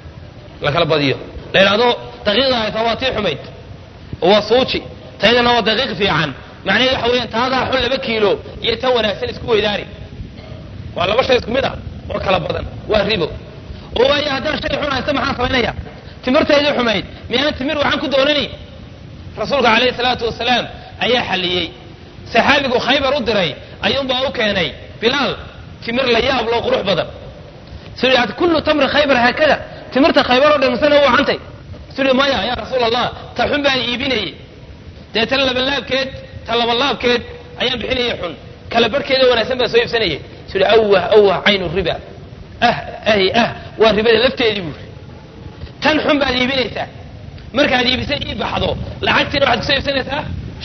Speaker 1: la kala badiyo la yidhahdo daqiiqda haysa waa tii xumayd oo waa suuji taydana waa daqiiq fiican macnaheed waxa weeyaan taadaa xun laba kiilo iyo tan wanaagsan isku weydaari waa laba shay isku mid ah oo kala badan waa ribo oo waayo haddaan shay xun haysta maxaan samaynaya timirtaydii xumayd miyaan timir waxaan ku doonani rasuulka calayhi salaatu wasalaam ayaa xalliyey saxaabigu khaybar u diray ayuunbaa u keenay bilaal timir la yaab loo qurux badan suu yidhi kullu tamri khaybar haakada timirta khaybar oo dhan misana u wacantay suu yidhi maya yaa rasuul allah ta xun baan iibinayey dee tan labalaabkeed ta labalaabkeed ayaan bixinayay xun kala barhkeeda wanaagsan baan soo iibsanayay suu yidhi awah awah caynu riba ah ahi ah waa ribada lafteedii buuri tan xun baad iibinaysaa markaad iibisa ii baxdo lacagtiina waxaad kusoo iibsanaysaa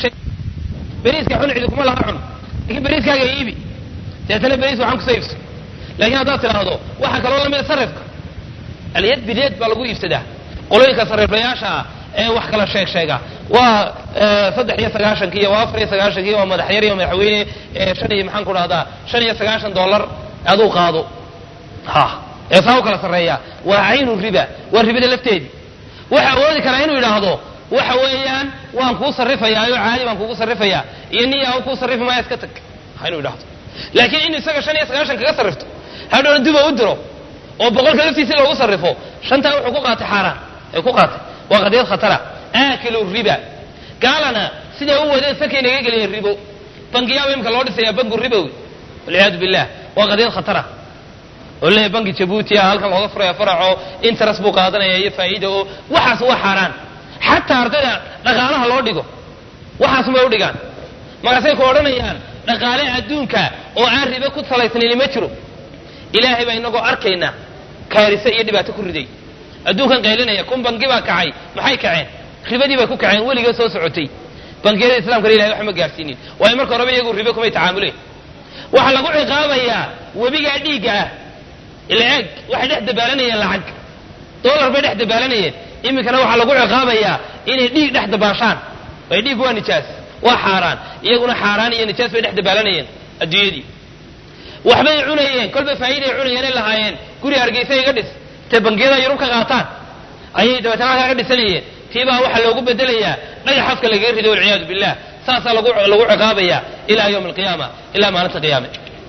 Speaker 1: beriiska xun cidi kuma laha cun laakiin beriiskaaga iibi deetana beriis waxaan kusoo iibso laakiin haddaad tidhaahdo waxaa kaloo lamida sarifka alyad bilyad baa lagu iibsadaa qolooyinka sariiflayaasha ah ee wax kala sheeg sheega waa saddex iyo sagaashankiiyo waa afar iyo sagaashankiiyo waa madaxyar iyo madaxweyne shan iyo maxaan ku dhahdaa shan iyo sagaashan dollar aduu qaado ha ee saa u kala sarreeya waa caynu riba waa ribada lafteedii waxa awoodi karaa inuu yidhaahdo waxa weeyaan waan kuu sarrifayaa oo caadi baan kugu sarrifayaa iyo niya kuu sarrifi maya iska tag ha inuu yidhahdo laakiin in isaga shan iyo sagaashan kaga sarrifto hadhowna duba u diro oo boqolka laftiisi loogu sarrifo shantaa wuxuu ku qaatay xaaraan ee ku qaatay waa qadiyad khatara aakilu riba gaalana siday u wadeen sakay naga geliyeen ribo bangiyaaba imika loo dhisayaa bangu ribowi walciyaadu billah waa qadiyad khatara oo leeyahay banki jabuuti ah halkan looga furaya faraco interest buu qaadanaya iyo faa'iida oo waxaas waa xaaraan xataa ardayda dhaqaalaha loo dhigo waxaas may u dhigaan markaasay ku odhanayaan dhaqaale adduunka oo aan ribe ku salaysnayni ma jiro ilaahay baa inagoo arkaynaa kaarise iyo dhibaato ku riday adduunkan qaylinaya kun bangi baa kacay maxay kaceen ribadii bay ku kaceen weliga soo socotay bangiyada islamkana ilahay wax ma gaarsiinin waayo marka horeba iyagu ribe kumay tacaamuleen waxaa lagu ciqaabayaa webigaa dhiigga ah ila eeg waxay dhex dabaalanayeen lacag dollar bay dhex dabaalanayeen iminkana waxaa lagu ciqaabayaa inay dhiig dhex dabaashaan ay dhiig waa nijaas waa xaaraan iyaguna xaaraan iyo nijaas bay dhex dabaalanayeen adduunyadii waxbay cunayeen kolba faa'iiday cunayeen ay lahaayeen guri hargeysa iga dhis intay bangiyada yurub ka qaataan ayay dabeetana halkaa ka dhisanayeen tiibaa waxaa loogu bedelayaa dhagax afka lagaga rido walciyaadu billah saasaa lagu lagu ciqaabayaa ilaa yawmi alqiyaama ilaa maalinta qiyaame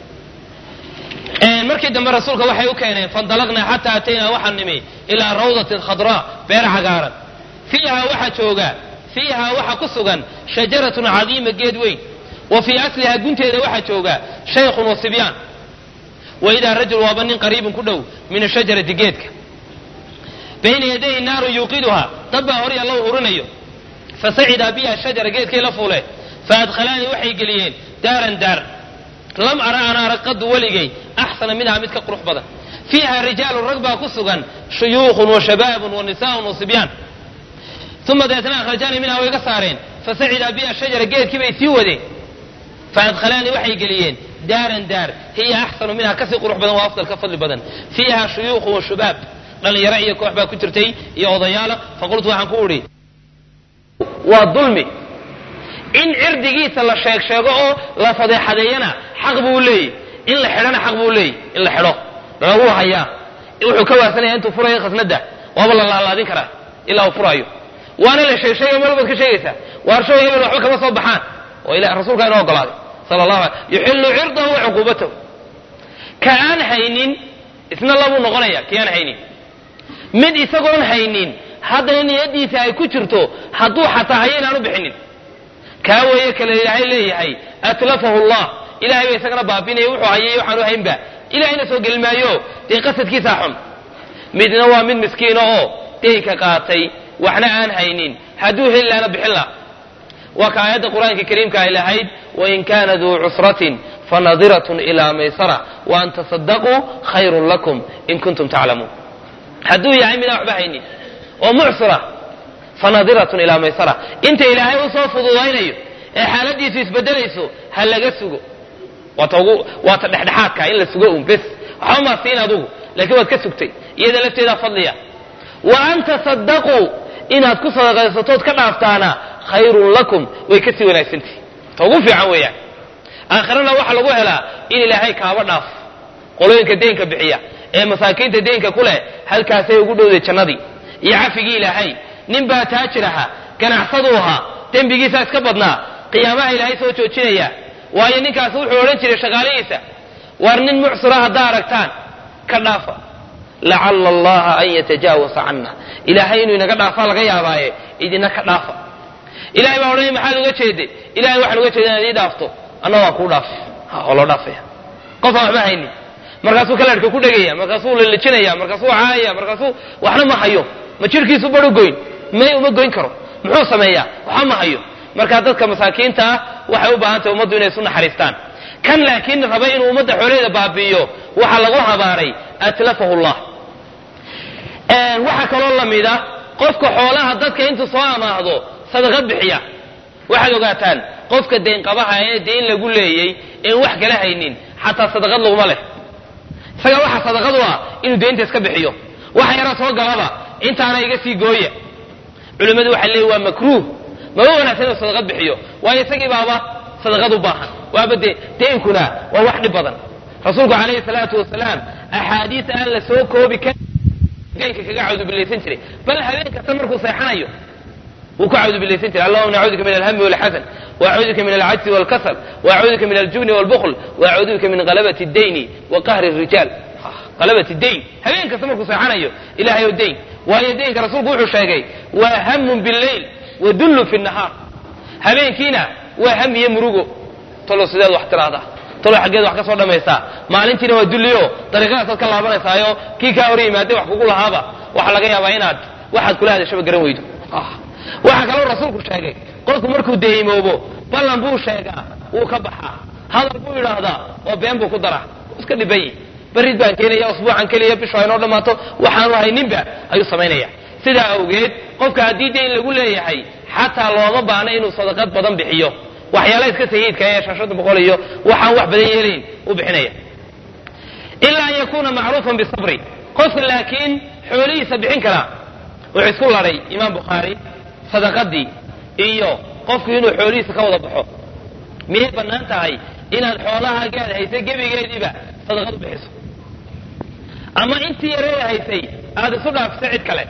Speaker 1: markii dambe rasuulka waxay u keeneen fandalaqnaa xataa ataynaa waxaan nimi ilaa rawdatin khadraa beer cagaaran fiihaa waxaa jooga fiihaa waxa ku sugan shajaratun cadiima geed weyn wa fii aslihaa gunteeda waxaa jooga shaykhun wa sibyaan wa idaa rajul waaba nin qariibun ku dhow min ashajarati geedka bayna yadayhi naarun yuuqiduhaa dad baa horay alla hurinayo fasacida biha shajara geedkay la fuuleen faadkhalaanii waxay geliyeen daaran daar lam ara an arag qadu weligay axsana minhaa mid ka qurux badan fiiha rijaalun rag baa ku sugan shuyuukhun wa shabaabun wa nisaaun wa sibyaan uma dabeetna akhrajaanii minhaa way ga saareen fasacida biha shajara geedkii bay sii wadeen faadkhalaanii waxay geliyeen daaran daar hiya axsanu minhaa kasii qurux badan waa afdal ka fadli badan fiiha shuyuukhun wa shubaab dhalinyaro iyo koox baa ku jirtay iyo odayaala faqultu waxaan ku udhi waa dulmi in cirdigiisa la sheeg sheego oo la fadeexadeeyana xaq buu leeyey in la xidhana xaq buu leeyey in la xidho lagu hayaa wuxuu ka waarsanaya intuu furayo khasnada waaba la laalaadin karaa ilaa uu furaayo waana la sheeg sheegay meel baad ka sheegaysaa waarshow hebel waxba kama soo baxaan oo ila rasuulkaa inoo ogolaaday sala allahu alay yuxillu cirdahu wa cuquubatahu ka aan haynin isna labuu noqonaya ki aan haynin mid isagoon haynin haddana niyadiisa ay ku jirto hadduu xataa hayo inaan u bixinin kaa weeye kale ilaahay leeyahay atlafahu llah ilahay ba isagana baabinaya wuxuu hayay waxaanu haynba ilahayna soo geli maayo dee qasadkiisaa xun midna waa mid miskiina oo deynka qaatay waxna aan haynin hadduu heli laana bixin la waa ka aayadda qur-aanka kariimka ay lahayd wain kana duu cusratin fanadiratun ilaa maysara waan tasadaquu khayrun lakum in kuntum taclamuun hadduu yahay midaan waxba haynin oo mucsira fanadiratun ilaa maysara inta ilaahay usoo fududaynayo ee xaaladiisu isbedelayso ha laga sugo waata ugu waata dhexdhexaadka in la sugo un bes waxba maa siin adugu laakiin waad ka sugtay iyada lafteedaa fadliya wa an tasadaquu inaad ku sadaqaysatood ka dhaaftaana khayrun lakum way kasii wanaagsantihi ta ugu fiican weeyaan aakhirana waxaa lagu helaa in ilaahay kaaba dhaaf qolooyinka deenka bixiya ee masaakiinta deenka ku leh halkaasay ugu dhowday jannadii iyo cafigii ilaahay nin baa taajir ahaa ganacsaduu ahaa dembigiisaa iska badnaa qiyaamaha ilaahay soo joojinaya waayo ninkaasi wuxuu odhan jiray shaqaalihiisa waar nin mucsira haddaa aragtaan ka dhaafa lacalla allaha an yatajaawasa canna ilaahay inuu inaga dhaafaa laga yaabaaye idina ka dhaafa ilahay baa odhanaya maxaad uga jeeday ilahay waxaan uga jeeda inaad ii dhaafto anna waa kuu dhaaf oo loo dhaafaya qofaan waxba haynin markaasuu kalarhka ku dhegaya markaasuu lalijinaya markaasuu caayaya markaasuu waxna ma hayo ma jirhkiisu baru goyn may uma goyn karo muxuu sameeyaa waxba ma hayo marka dadka masaakiinta ah waxay u baahan tahay ummaddu inay isu naxariistaan kan laakiin raba inuu ummadda xoolaheeda baabi'iyo waxaa lagu habaaray atlafahu llah waxaa kaloo lamida qofka xoolaha dadka intuu soo amaahdo sadaqad bixiya waxaad ogaataan qofka deynqabaha ee deyn lagu leeyey een wax kala haynin xataa sadaqad laguma leh isaga waxa sadaqadu ah inuu deynta iska bixiyo waxa yara soo galaba intaana iga sii gooya culimmadu waxay leeyihin waa makruuh maba wanaagsan inuu sadaqad bixiyo waayo isagii baaba sadaqad u baahan waaba dee deynkuna waa wax dhib badan rasuulku calayhi salaatu wasalaam axaadiis aan la soo koobi karin deynka kaga cawdubilaysan jiray bal habeen kasta markuu seexanayo wuu ku cawdubilaysan jiray allahuma nacuuduka min alhami walxasan waacuuduka min alcajzi walkasal waacuuduka min aljubni walbukl waacuuduka min qalabati dayni wa qahri rijaal qalabati dayn habeen kasta markuu seexanayo ilahay o dayn waayo daynka rasuulku wuxuu sheegay waa hamun billayl wa dullu fi nahaar habeenkiina waa ham iyo murugo talo sideed wax tiraahdaa talo xaggeed wax ka soo dhammaysaa maalintiina waa dulliyo dariiqadaasaad ka laabanaysaayo kii kaa hor yimaadee wax kugu lahaaba waxaa laga yaabaa inaad waxaad kula hadashaba garan weydo waxaa kaloo rasuulku sheegay qofku markuu deymoobo ballan buu sheegaa wuu ka baxaa hadal buu idhaahdaa oo been buu ku daraa iska dhibanyi barid baan keenaya usbuucan keliya bishu aynoo dhammaato waxaanu hayninba ayuu samaynaya sidaa awgeed qofka haddii dayn lagu leeyahay xataa looma baahna inuu sadaqad badan bixiyo waxyaala iska sahiidka ee shashada boqol iyo waxaan wax badan yeelayn u bixinaya ilaa an yakuuna macruufan bisabri qofka laakiin xoolihiisa bixin karaa wuxuu isku ladhay imaam bukhaari sadaqadii iyo qofku inuu xoolihiisa ka wada baxo miyay bannaan tahay inaad xoolahaagaad haysay gebigeediiba sadaqad u bixiso ama intii yareed haysay aada isu dhaafisa cid kale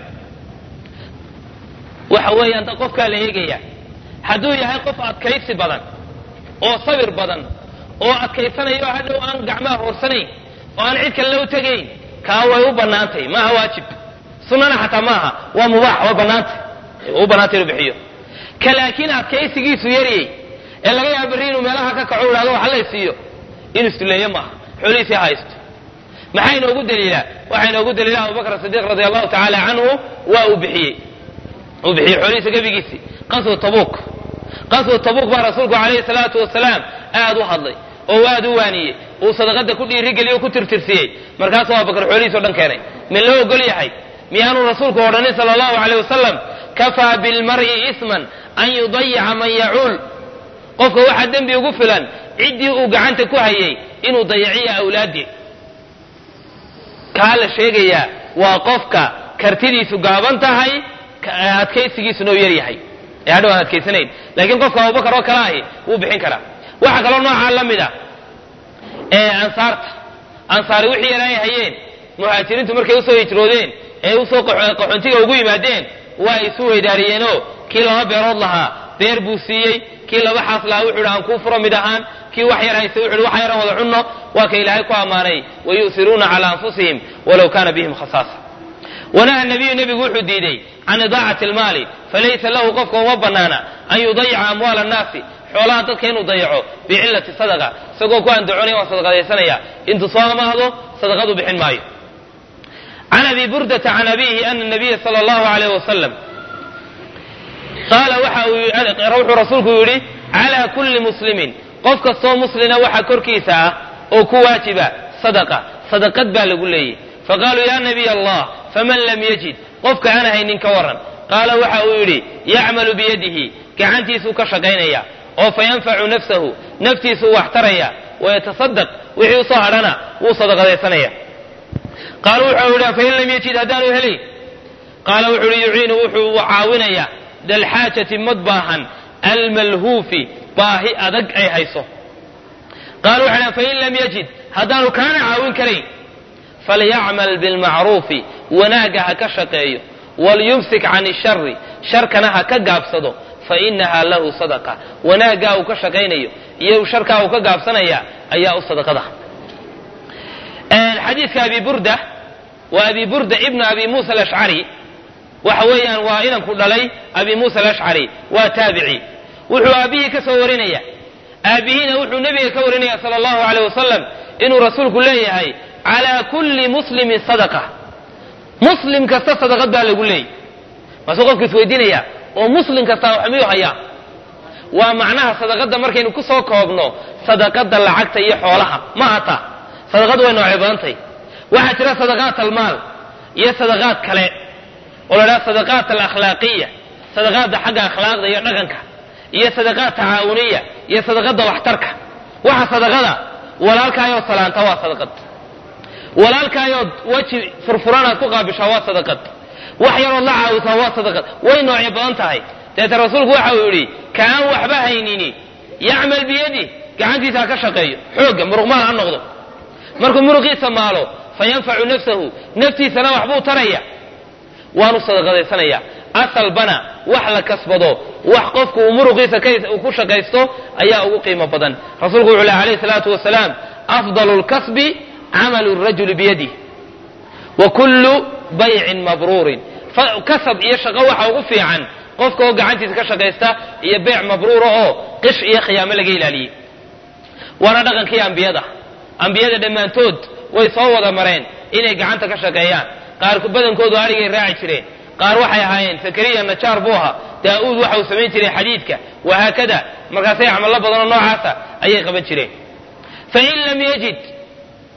Speaker 1: waxa weeyaan qofkaa la eegaya hadduu yahay qof adkaysi badan oo sabir badan oo adkaysanayo hadhow aan gacmaha hoorsanayn oo aan cid kale la u tegayn kaa way u bannaantay maaha waajib sunnana xataa maaha waa mubaax waa bannaantay u bannaantay inuu bixiyo ka laakiin adkaysigiisu yariyey ee laga yaaba berri inuu meelaha ka kaco idhahdo waxa lay siiyo inuu istuleeyo maaha xoolihiisii haysto maxaa inoogu daliilaa waxaa inoogu daliila abubakr sidiiq radi allahu tacaala canhu waa uu bixiyey uu bixiyey xoolihiisa gebigiisii qaswa tabuuk qaswa tabuuk baa rasuulku calayhi salaatu wasalaam aad u hadlay oo aad u waaniyey uu sadaqada ku dhiirigeliyo o ku tirtirsiyey markaasuu abubakar xoolihiis o dhan keenay min loo ogol yahay miyaanuu rasuulku odhanin sala allahu aleyh wasalam kafaa bilmar'i isman an yudayica man yacuul qofka waxaa dembi ugu filan ciddii uu gacanta ku hayay inuu dayaciyo awlaaddii kaa la sheegayaa waa qofka kartidiisu gaaban tahay adkaysigiisuna u yar yahay ee hadhow aan adkaysanayn laakiin qofka abubakar oo kale ahi wuu bixin karaa waxaa kaloo noocaa la mid a ee ansaarta ansaari wixii yar ay hayeen muhaajiriintu markay usoo hijroodeen ee usoo qaxoontiga ugu yimaadeen waa isu weydaariyeenoo kii laba beerood lahaa beer buu siiyey kii laba xaas lahaa wuxuu hi aan kuu furo mid ahaan kii wax yar haystay wuxu hi wax yaran wada cunno waa ka ilaahay ku ammaanay wayu'siruuna calaa anfusihim walow kana bihim khasaasa wanaha nabiyu nebigu wuxuu diiday can idaacati almaali falaysa lahu qofka uma banaana an yudayica amwaala annaasi xoolaha dadka inuu dayaco bicillati sadaqa isagoo ku andacoonaya waan sadaqadaysanaya intuu soo amaahdo sadaqadu bixin maayo can abi burdata can abihi ana nabiya sala allahu alayh wasalam qaala waxa uu wuxuu rasuulku yidhi calaa kulli muslimin qof kastoo muslina waxa korkiisa ah oo ku waajiba sadaqa sadaqad baa lagu leeyay faqaaluu ya nabiy allah faman lam yajid qofka aan haynin ka waran qaala waxa uu yidhi yacmalu biyadihi gacantiisuu ka shaqaynaya oo fayanfacu nafsahu naftiisuu wax taraya wayatasadaq wixii usoo hadhana wuu sadaqadaysanaya qaalu wuxuu yidhi fain lam yajid haddaanu helayn qaala wuxuu yidhi yuciinu wuxuu caawinaya dalxaajati mad baahan almalhuufi baahi adag ay hayso qaalu wuxuu yidhi fain lam yajid haddaanu kaana caawin karayn falyacmal bilmacruufi wanaagga ha ka shaqeeyo walyumsik can ishari sharkana ha ka gaabsado fainaha lahu sadaqa wanaaggaa uu ka shaqaynayo iyo sharkaa uu ka gaabsanaya ayaa u sadaqada xadiidka abi burda waa abi burda ibnu abi muusa alashcari waxa weeyaan waa inanku dhalay abi muusa alashcari waa taabici wuxuu aabihii ka soo warinaya aabihiina wuxuu nebiga ka warinaya sala allahu aleyh wasalam inuu rasuulku leeyahay calaa kulli muslimin sadaqa muslim kasta sadaqad baa lagu leeyay maasuu qofku isweydiinaya oo muslim kasta wax miyuu hayaa waa macnaha sadaqadda markaynu ku soo koobno sadaqadda lacagta iyo xoolaha ma hata sadaqadu way noocay badantay waxaa jira sadaqaat almaal iyo sadaqaad kale oo la dhaha sadaqaat alakhlaaqiya sadaqaadda xagga akhlaaqda iyo dhaqanka iyo sadaqaad tacaawuniya iyo sadaqadda waxtarka waxa sadaqada walaalkaayoo salaanta waa sadaqad walaalkaayood weji furfuranaad ku qaabishaa waa sadaqad wax yarood la caawisaa waa sadaqad way noocyo badan tahay deeta rasuulku waxa uu yidhi ka aan waxba haynini yacmal biyadi gacantiisa ha ka shaqeeyo xoogga muruqmaal ha noqdo markuu muruqiisa maalo fa yanfacu nafsahu naftiisana waxbuu taraya waanu sadaqadaysanaya asalbana wax la kasbado wax qofku uu muruqiisa ku shaqaysto ayaa ugu qiimo badan rasuulku wuxuu leh alayhi salaatu wasalaam afdalu lkasbi camalu rajuli biyadih wa kullu baycin mabruurin kasab iyo shaqo waxa ugu fiican qofka oo gacantiisa ka shaqaysta iyo beyc mabruura oo qish iyo khiyaamo laga ilaaliyey waana dhaqankii ambiyada ambiyada dhammaantood way soo wada mareen inay gacanta ka shaqeeyaan qaar badankoodu arigay raaci jireen qaar waxay ahaayeen zakariya najaar buu ahaa daa-uud waxa uu samayn jiray xadiidka wahaakada markaasay camallo badanoo noocaasa ayay qaban jireen fain lam yajid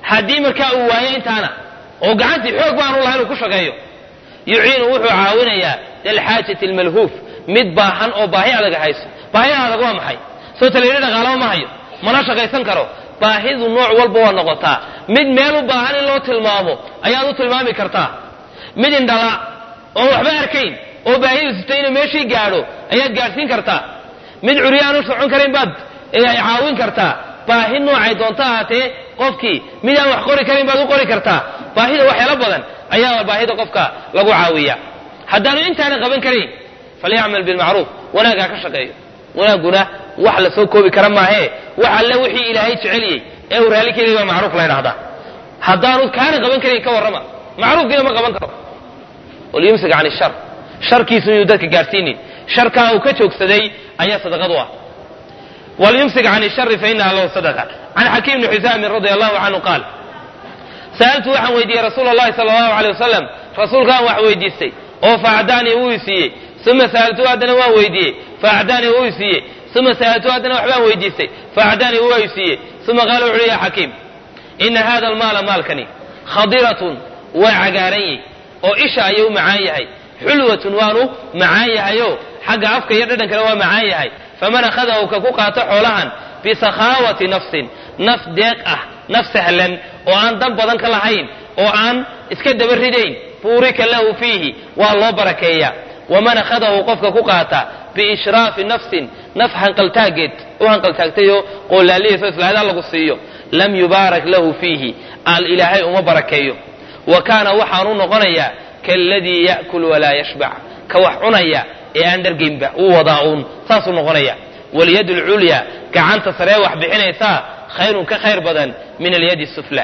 Speaker 1: haddii markaa uu waayo intaana oo gacantii xoog baanu lahayn uu ku shaqeeyo yuciinu wuxuu caawinayaa lilxaajati almalhuuf mid baahan oo baahi adag hayso baahida adag waa maxay soo talayidhi dhaqaalama ma hayo mana shaqaysan karo baahidu nooc walba waa noqotaa mid meel u baahan in loo tilmaamo ayaad u tilmaami kartaa mid indhala oon waxba arkayn oo baahidu sita inuu meeshii gaadho ayaad gaadhsiin kartaa mid curyaan u socon karayn baad caawin kartaa baahi noocay doonto ahaatee qofkii mid aan wax qori karayn baad u qori kartaa baahida waxyaalo badan ayaa baahida qofka lagu caawiya haddaanu intaana qaban karayn falyacmal bilmacruuf wanaaggaa ka shaqeeyo wanaagguna wax la soo koobi kara maahee wax alle wixii ilaahay jeceliyey ee uu raalli keliya baa macruuf la ydhahdaa haddaanu kaana qaban karayn ka warrama macruufkiina ma qaban karo walyumsik can ishar sharkiisu inuu dadka gaadhsiinin sharkaa uu ka joogsaday ayaa sadaqad u ah walyumsik can ishari fainaha lahu sadaqa can xakiim bni xusaamin radia allahu canhu qaal sa'altu waxaan weydiiyey rasuula allahi sala allahu aleyh wasalam rasuulkaan wax weydiistay oo faacdaanii wuu i siiyey uma sa'altu haddana waan weydiiyey faacdaanii wuu i siiyey uma sa'altu haddana waxbaan weydiistay faacdaanii waa i siiyey uma qaala wuxu uhi ya xakiim ina hada almaala maalkani khadiratun waa cagaaran yahy oo isha ayuu macaan yahay xulwatun waanu macaan yahayo xagga afka iyo dhadhankana waa macaan yahay faman akhadahu ka ku qaato xoolahan bisakhaawati nafsin naf deeq ah naf sahlan oo aan dan badan ka lahayn oo aan iska daba ridayn buurika lahu fiihi waa loo barakeeya waman akhadahu qofka ku qaata biishraafi nafsin naf hanqaltaageed u hanqaltaagtayoo qoolaaliyayso islaada lagu siiyo lam yubaarak lahu fiihi al ilaahay uma barakeeyo wa kaana waxaanu noqonayaa kaaladii ya'kul walaa yashbac ka wax cunaya ee aan dhargaynba uu wadaa uun saasuu noqonaya walyad lculya gacanta saree wax bixinaysaa khayrun ka khayr badan min alyadi sufla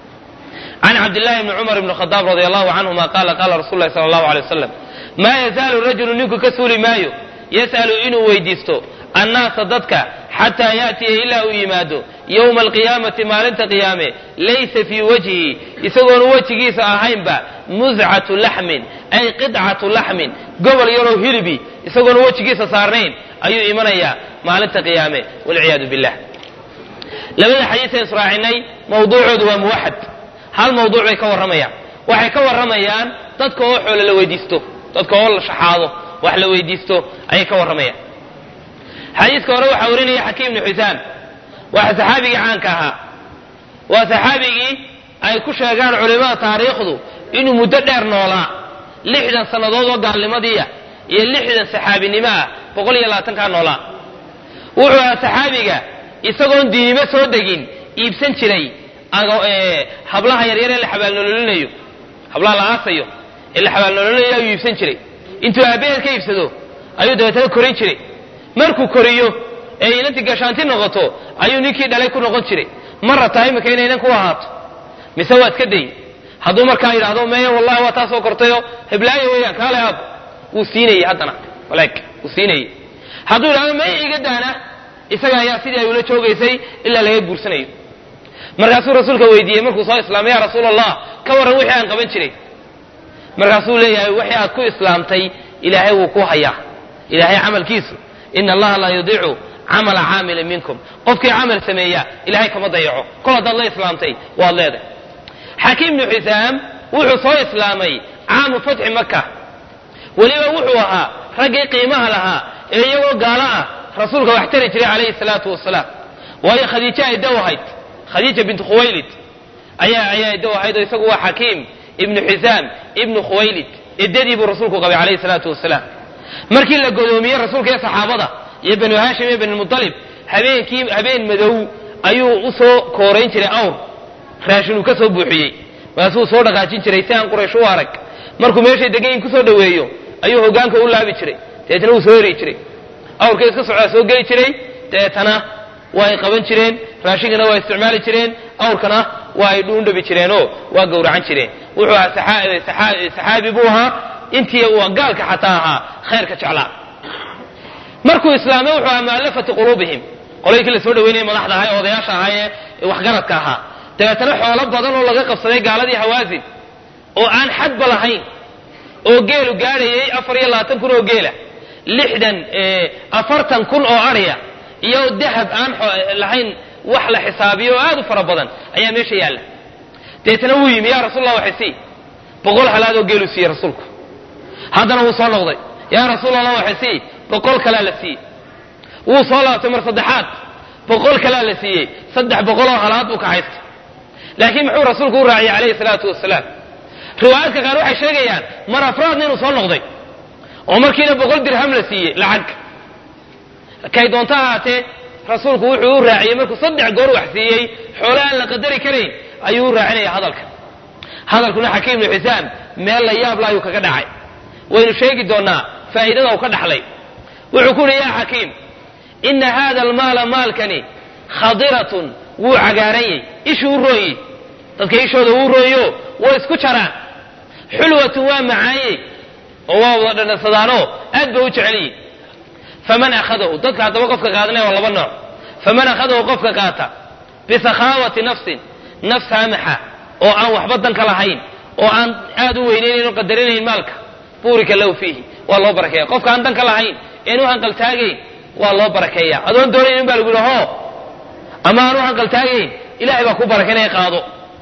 Speaker 1: can cabdillahi bni cumar bni khadaab radi allahu canhuma qaala qaala rasul lahi sala allahu alay wasalam maa yazaalu rajulu ninku ka suuli maayo yas'alu inuu weydiisto annaasa dadka xataa ya'tiya ilaa uu yimaado yowma alqiyaamati maalinta qiyaame laysa fii wajhihi isagoonu wejigiisa ahaynba mudcatu laxmin ay qidcatu laxmin gobol yaroo hilibi isagoonu wejigiisa saarnayn ayuu imanayaa maalinta qiyaame walciyaadu billah labada xadiisan israacinay mawduucoodu waa muwaxad hal mawduuc bay ka warramayaan waxay ka warramayaan dadka oo xoolo la weydiisto dadka oo la shaxaado wax la weydiisto ayay ka warramayaan xadiiska hore waxaa warinaya xakiim bni xusaam waa saxaabigii caanka ahaa waa saxaabigii ay ku sheegaan culimmada taariikhdu inuu muddo dheer noolaa lixdan sannadood oo gaalnimadiiah iyo lixdan saxaabinimo ah boqol iyo labaatankaa noolaa wuxuu ahaa saxaabiga isagoon diinimo soo degin iibsan jiray hablaha yaryar ee la xabaalnololinayo hablaha la aasayo ee la xabaalnololinayo ayuu iibsan jiray intuu aabbaheed ka iibsado ayuu dabeetana korin jiray markuu koriyo ee inantii gashaanti noqoto ayuu ninkii dhalay ku noqon jiray ma rabtaa imika inay inan ku ahaato mise waa iska day hadduu markaa yidhaahdo meye wallahi waa taasoo kortayo heblaayo weeyaan kaale aab wuu siinayey haddana walaag wuu siinayey hadduu yidhahdo meye iga daana isaga ayaa sidii ay ula joogaysay ilaa laga guursanayo markaasuu rasuulka weydiiyey markuu soo islaamay ya rasuul allah ka warran wixii aan qaban jiray markaasuu leeyahay wixii aad ku islaamtay ilaahay wuu ku hayaa ilaahay camalkiisu ina allaha laa yudiicu camala caamilin minkum qofkii camal sameeya ilahay kama dayaco kol haddaad la islaamtay waad leedahay xakiim bnu xisaam wuxuu soo islaamay caamu fatxi maka weliba wuxuu ahaa raggii qiimaha lahaa ee iyagoo gaalo ah rasuulka wax tari jiray calayhi salaatu wasalaam waayo khadiijo ay dow ahayd khadiija bintu khuwaylid ayaa ayaa dow ahayd oo isagu waa xakiim ibnu xisaam ibnu khuwaylid eddadii buu rasuulku qabay calayhi salaatu wasalaam markii la godoomiyey rasuulka iyo saxaabada iyo banu haashim iyo banilmutalib habeenkii habeen madow ayuu u soo koorayn jiray awr raashin uu ka soo buuxiyey markaasuu soo dhaqaajin jiray si aan quraysh u arag markuu meeshay degan kusoo dhoweeyo ayuu hogaanka u laabi jiray dabeetana wuu soo heri jiray awrkii iska socdaa soo geli jiray dabeetana waa ay qaban jireen raashinkana waa isticmaali jireen awrkana waa ay dhuundhabi jireenoo waa gowracan jireen wuxuu ahaa saxaabi buu ahaa intii uu gaalka xataa ahaa khayrka jeclaa markuu islaamay wuxuu ahaa mu'allafati quluubihim qolaykii la soo dhaweynaya madaxda ahaa ee odayaasha ahaa ee waxgaradka ahaa dabeetana xoolo badan oo laga qabsaday gaaladii hawaasin oo aan xadba lahayn oo geelu gaadhayay afar iyo labaatan kun oo geela lixdan afartan kun oo adhiya iyo dahab aan lahayn wax la xisaabiyo oo aad u fara badan ayaa meesha yaalla deetana wuu yimi yaa rasuul allah waxay sii boqol halaadoo geeluu siiyey rasuulku haddana wuu soo noqday yaa rasuul allah waxay sii boqol kalaa la siiyey wuu soo laabtay mar saddexaad boqol kalaa la siiyey saddex boqoloo halaad buu ka haystay laakiin muxuu rasuulku u raaciyey calayhi salaatu wasalaam riwaayaadka qaar waxay sheegayaan mar afraadna inuu soo noqday oo markiina boqol dirham la siiyey lacag kay doonto ahaatee rasuulku wuxuu u raaciyey markuu saddex goor wax siiyey xoole aan la qadari karayn ayuu u raacinaya hadalka hadalkuna xakiim ibnu xisaam meel la yaab la ayuu kaga dhacay waynu sheegi doonaa faa'iidada uu ka dhaxlay wuxuu ku uhi yaa xakiim ina hada almaala maalkani khadiratun wuu cagaaranyey ishuu u rooyey dadka ishooda wuu rooyo way isku jaraan xulwatun waa macaanyey oo waa wada dhandhansadaanoo aad bay u jecelyihin faman akhadahu dadka haddaba qofka qaadanaya waa laba nooc faman akhadahu qofka qaata bisakhaawati nafsin naf saamaxa oo aan waxba danka lahayn oo aan aad u weynaynayn oo qadarinayn maalka buurika lahu fiihi waa loo barakeeya qofka aan danka lahayn een u hanqaltaagayn waa loo barakeeya adoon doonaynin baa lagu yihi ho ama aan u hanqaltaagayn ilahay baa ku barakeynaya qaado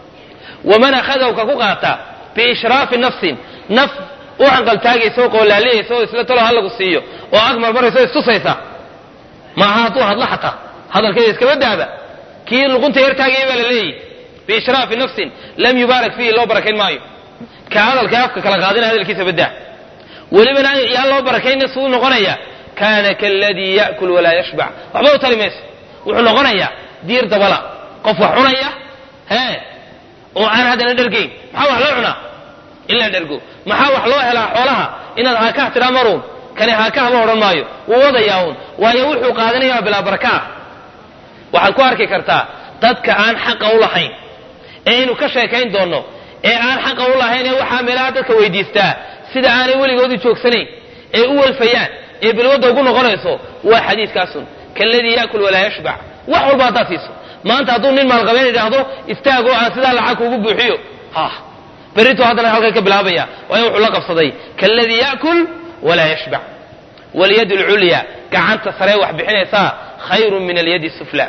Speaker 1: waman akhadahu ka ku qaata biishraafi nafsin naf u hanqaltaagaysa oo qoolaaliyaysa oo isla talo halagu siiyo oo ag marmaraysa oo istusaysa maaha hadduu hadlo xataa hadalkeeda iskaba daaba kii luqunta yartaagaya baa la leeyahy biishraafi nafsin lam yubaarak fiihi loo barakayn maayo ka hadalka afka kala qaadina hadalkiisa badaa welibana yaan loo barakayna suu noqonaya kaana kaladii ya'kul walaa yashbac waxba u tali mayso wuxuu noqonayaa diir dabala qof wax cunaya hee oo aan haddana dhergayn maxaa wax loo cunaa in la dhergo maxaa wax loo helaa xoolaha inaad haakah tidhaa maruun kani haakah ma odhan maayo wuu wadayaa uun waayo wuxuu qaadanayaa bilaa baraka ah waxaad ku arki kartaa dadka aan xaqa u lahayn ee aynu ka sheekayn doonno ee aan xaqa u lahayn ee waxaa meelaha dadka weydiistaa sida aanay weligoodu joogsanayn ee u welfayaan ee bilwadda ugu noqonayso waa xadiiskaasun kaladii yaakul walaa yashbac wax walba haddaad siiso maanta hadduu nin maalqabeen idhaahdo istaagoo aan sidaa lacag kuugu buuxiyo ha berritu haddana halkan ka bilaabaya waayo wuxuu la qabsaday kaladii yaakul walaa yashbac walyad lculya gacanta saree wax bixinaysaa khayrun min alyadi sufla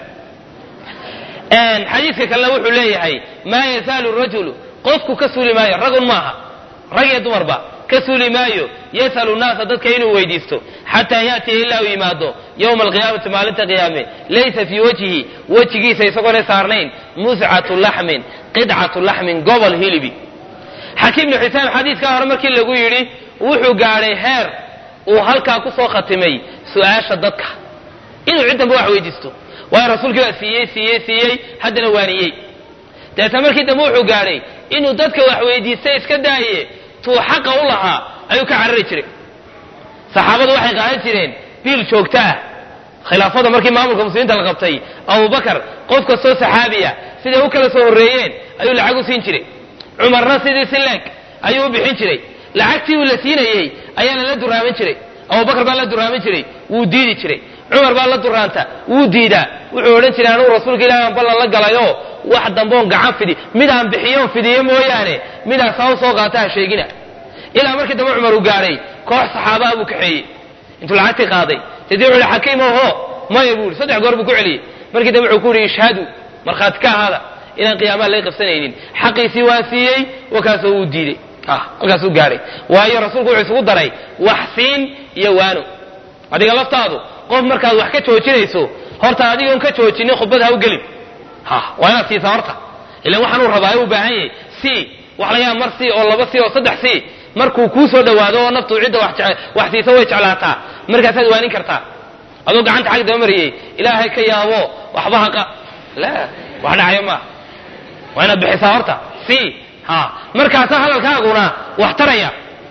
Speaker 1: xadiiska kalena wuxuu leeyahay maa yazaalu rajulu qofku ka suuli maayo ragun maaha rag iyo dumarba ka suuli maayo yasalu naasa dadka inuu weydiisto xataa yaatiya ilaa uu yimaado yowma alqiyaamati maalinta qiyaame laysa fii wajhihi wejigiisa isagoona saarnayn muscatu laxmin qidcatu laxmin gobol hilibi xakiim ibnu xisaam xadiiskaa hore markii lagu yidhi wuxuu gaadhay heer uu halkaa ku soo khatimay su-aasha dadka inuu ciddanba wax weydiisto waayo rasuulkii baa siiyey siiyey siiyey haddana waaniyey deetna markii dambe wuxuu gaadhay inuu dadka wax weydiistay iska daaye tuu xaqa u lahaa ayuu ka carari jiray saxaabadu waxay qaadan jireen biil joogto ah khilaafada markii maamulka muslimiinta la qabtay abubakar qof kastoo saxaabiya siday u kala soo horreeyeen ayuu lacag u siin jiray cumarna sidii si leeg ayuu u bixin jiray lacagtii uu la siinayey ayaa lala duraamin jiray abubakar baa la duraamin jiray wuu diidi jiray cumar baa la duraanta wuu diidaa wuxuu odhan jiray anugu rasuulka ilahi aan ballan la galayoo wax damboon gacan fidi midaan bixiyoon fidiyo mooyaane midaan saa u soo qaata ha sheegina ilaa markii dambe cumar uu gaadhay koox saxaabaa buu kaxeeyey intuu lacagtii qaaday sidii wuxuu yihi xakiim oho maya buu yihi saddex goor buu ku celiyey markii dambe wuxuu ku yihi ishhadu markhaati ka ahaada inaan qiyaamaha laga qabsanaynin xaqiisii waan siiyey wakaasoo wuu diiday halkaasuu gaadhay waayo rasuulku wuxuu isugu daray wax siin iyo waano adiga laftaadu qof markaad wax ka joojinayso horta adigoon ka joojinin khudbad ha u gelin ha waa inaad siisaa horta ilan waxaan uu rabaa u baahan yahay si wax laga yaaba mar si oo laba si oo saddex si markuu kuu soo dhawaado oo naftu cidda wax siisa way jeclaataa markaasaad waanin kartaa adoo gacanta xag daba mariyey ilaahay ka yaabo waxba haqa la wax dhacayo maaha waa inaad bixisaa horta si ha markaasa hadalkaaguna wax taraya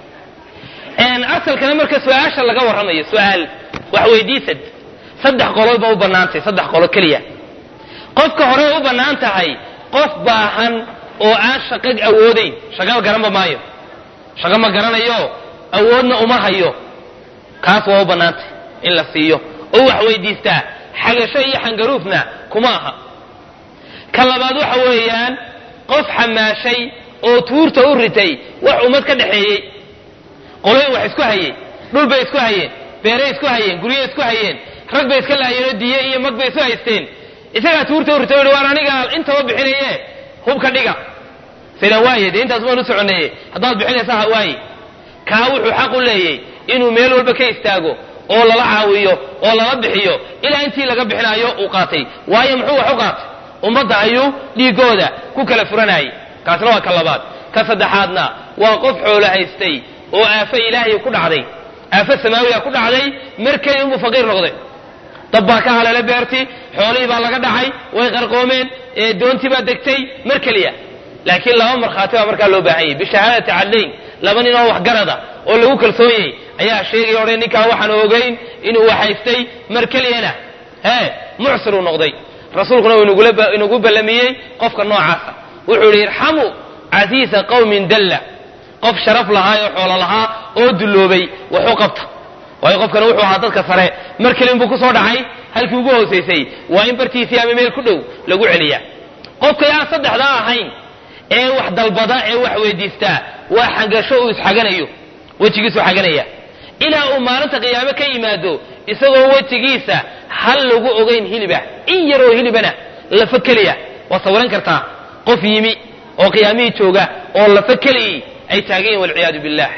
Speaker 1: asalkana marka su-aasha laga warramayo su-aal wax weydiisad saddex qolood ba u bannaantay saddex qolo keliya qofka hore u bannaan tahay qof baahan oo aan shaqo awoodayn shaqaba garanba maayo shaqo ma garanayo awoodna uma hayo kaas waa u bannaantay in la siiyo oo wax weydiistaa xagasho iyo xangaruufna kuma aha ka labaad waxa weeyaan qof xamaashay oo tuurta u ritay wax ummad ka dhaxeeyey qoloyin wax isku hayey dhul bay isku hayeen beeray isku hayeen guryo isku hayeen rag bay iska laayeenoo diye iyo mag bay isu haysteen isagaa tuurta u ritay o waan aniga intaba bixinaye hubka dhiga sida waaye dee intaas waanu soconeeye haddaad bixinaysa ha waaye kaa wuxuu xaq u leeyay inuu meel walba ka istaago oo lala caawiyo oo lala bixiyo ilaa intii laga bixinaayo uu qaatay waayo muxuu wax u qaatay ummadda ayuu dhiigooda ku kala furanayay kaasna waa ka labaad ka saddexaadna waa qof xoolo haystay oo aafo ilaahay ku dhacday aafo samaawiya ku dhacday mar keliya unbuu faqiir noqday dab baa ka haleelay beertii xoolihii baa laga dhacay way qarqoomeen doontii baa degtay mar keliya laakiin laba markhaati baa markaa loo baahan yahy bishahaadati cadlayn laba nin oo waxgarada oo lagu kalsoonyay ayaa sheegaya odhan ninkaa waxaan ogayn inuu waxhaystay mar keliyana hee mucsiruu noqday rasuulkuna uu inagu ballamiyey qofka noocaasa wuxuu yidhi irxamuu casiisa qawmin dalla qof sharaf lahaa oo xoolo lahaa oo dulloobay waxu qabta waayo qofkana wuxuu ahaa dadka sare mar kelin buu ku soo dhacay halkii ugu hoosaysay waa in bartiisii ama meel ku dhow lagu celiyaa qofka aan saddexdaa ahayn ee wax dalbada ee wax weydiistaa waa xagasho uu isxaganayo wejigiisuu xaganaya ilaa uu maalinta qiyaame ka yimaado isagoo wejigiisa hal lagu ogayn hilibah in yaroo hilibana lafa keliya waa sawiran kartaa qof yimi oo qiyaamihii jooga oo lafa keliyii ay taagan yihin walciyaadu billah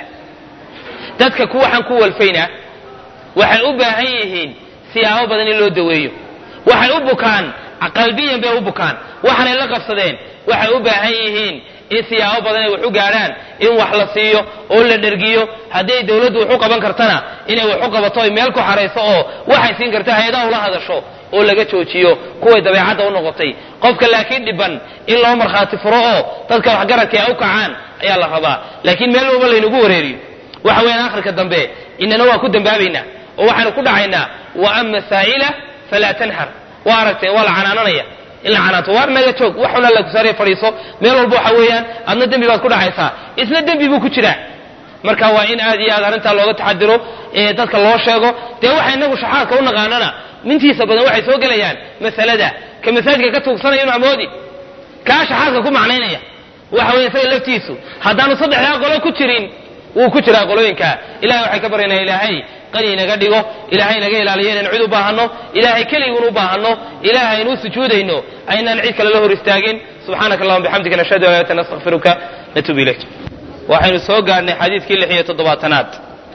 Speaker 1: dadka ku waxaan ku walfayna waxay u baahan yihiin siyaabo badan in loo daweeyo waxay u bukaan qalbiyan bay u bukaan waxaanay la qabsadeen waxay u baahan yihiin in siyaabo badan ay wax u gaadhaan in wax la siiyo oo la dhergiyo hadday dawladdu wax u qaban kartana inay wax u qabato ay meel ku xarayso oo waxay siin karta hay-adaha ula hadasho oo laga joojiyo kuway dabeecadda u noqotay qofka laakiin dhiban in loo markhaati furo oo dadka waxgaradka ay u kacaan ayaa la rabaa laakiin meel walba laynagu wareeriyo waxa weeyaan akhirka dambe inana waa ku dambaabaynaa oo waxaanu ku dhacaynaa wa ama saa'ila falaa tanhar waa aragteen waa la canaananaya in la canaanto waar naga joog wax xun alla kusaaraya fadhiiso meel walba waxa weeyaan adna dembi baad ku dhacaysaa isna dembi buu ku jiraa marka waa in aad iyo aad arrintaa looga taxadiro ee dadka loo sheego dee waxa inagu shaxaadka u naqaanana mintiisa badan waxay soo gelayaan masalada ka masaajidka ka tuugsanaya inu amoodi kaa shaxaadka ku macnaynaya waxa weya isaga laftiisu haddaanu saddexdaa qolo ku jirin wuu ku jiraa qolooyinka ilahay waxay ka baryanaa ilaahay qani inaga dhigo ilaahay inaga ilaaliyo inaan cid u baahanno ilaahay keligun u baahanno ilaahay aynu u sujuudayno aynaan cid kale la hor istaagin subxaanaka allahuma bixamdika nashhadu an laa ilaha nastakfiruka natuub ilayk waxaynu soo gaadhnay xadiidkii lix iyo toddobaatanaad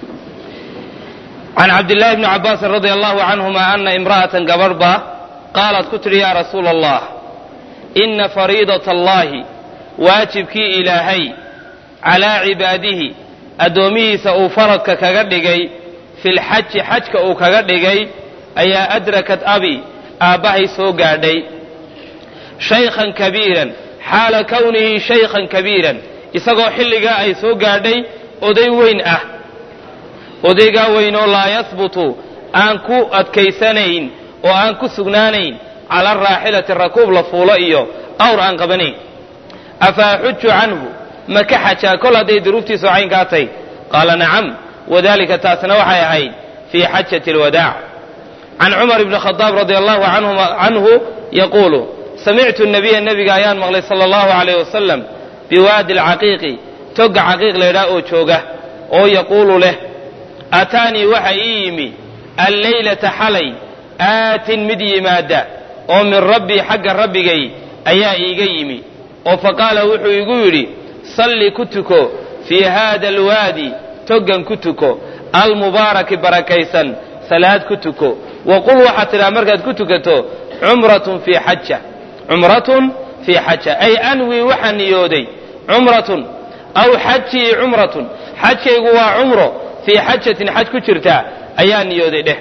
Speaker 1: can cabdillahi bni cabaasin radia allahu canhuma ana imra'atan gabadhba qaalat ku tidhi yaa rasuula allah ina fariidata allahi waajibkii ilaahay calaa cibaadihi addoomihiisa uu faradka kaga dhigay fi lxaji xajka uu kaga dhigay ayaa adrakat abi aabbahay soo gaadhay shaykhan kabiiran xaala kownihi shaykhan kabiiran isagoo xilligaa ay soo gaadhay oday weyn ah odaygaa weynoo laa yasbutu aan ku adkaysanayn oo aan ku sugnaanayn cala araaxilati rakuub la fuulo iyo awr aan qabanayn afa axuju canhu ma ka xajaa kol hadday duruuftiisu caynkaa tay qaala nacam wadalika taasna waxay ahayd fii xajati alwadaac can cumar bni khadaab radia allahu canhu yaquulu samictu nabiya nebiga ayaan maqlay sala allahu alayh wasalam biwaadi alcaqiiqi togga caqiiq laydhaah oo jooga oo yaquulu leh aataanii waxa ii yimi alleylata xalay aatin mid yimaada oo min rabbii xagga rabbigay ayaa iiga yimi oo faqaala wuxuu igu yidhi salli ku tuko fii haada alwaadi toggan ku tuko almubaaraki barakaysan salaad ku tuko wa qul waxaad tidhaha markaad ku tukato cumratun fii xaja cumratun fii xaja ay anwii waxaa niyooday cumratun aw xajii cumratun xajkaygu waa cumro fii xajatin xaj ku jirta ayaa niyooday dheh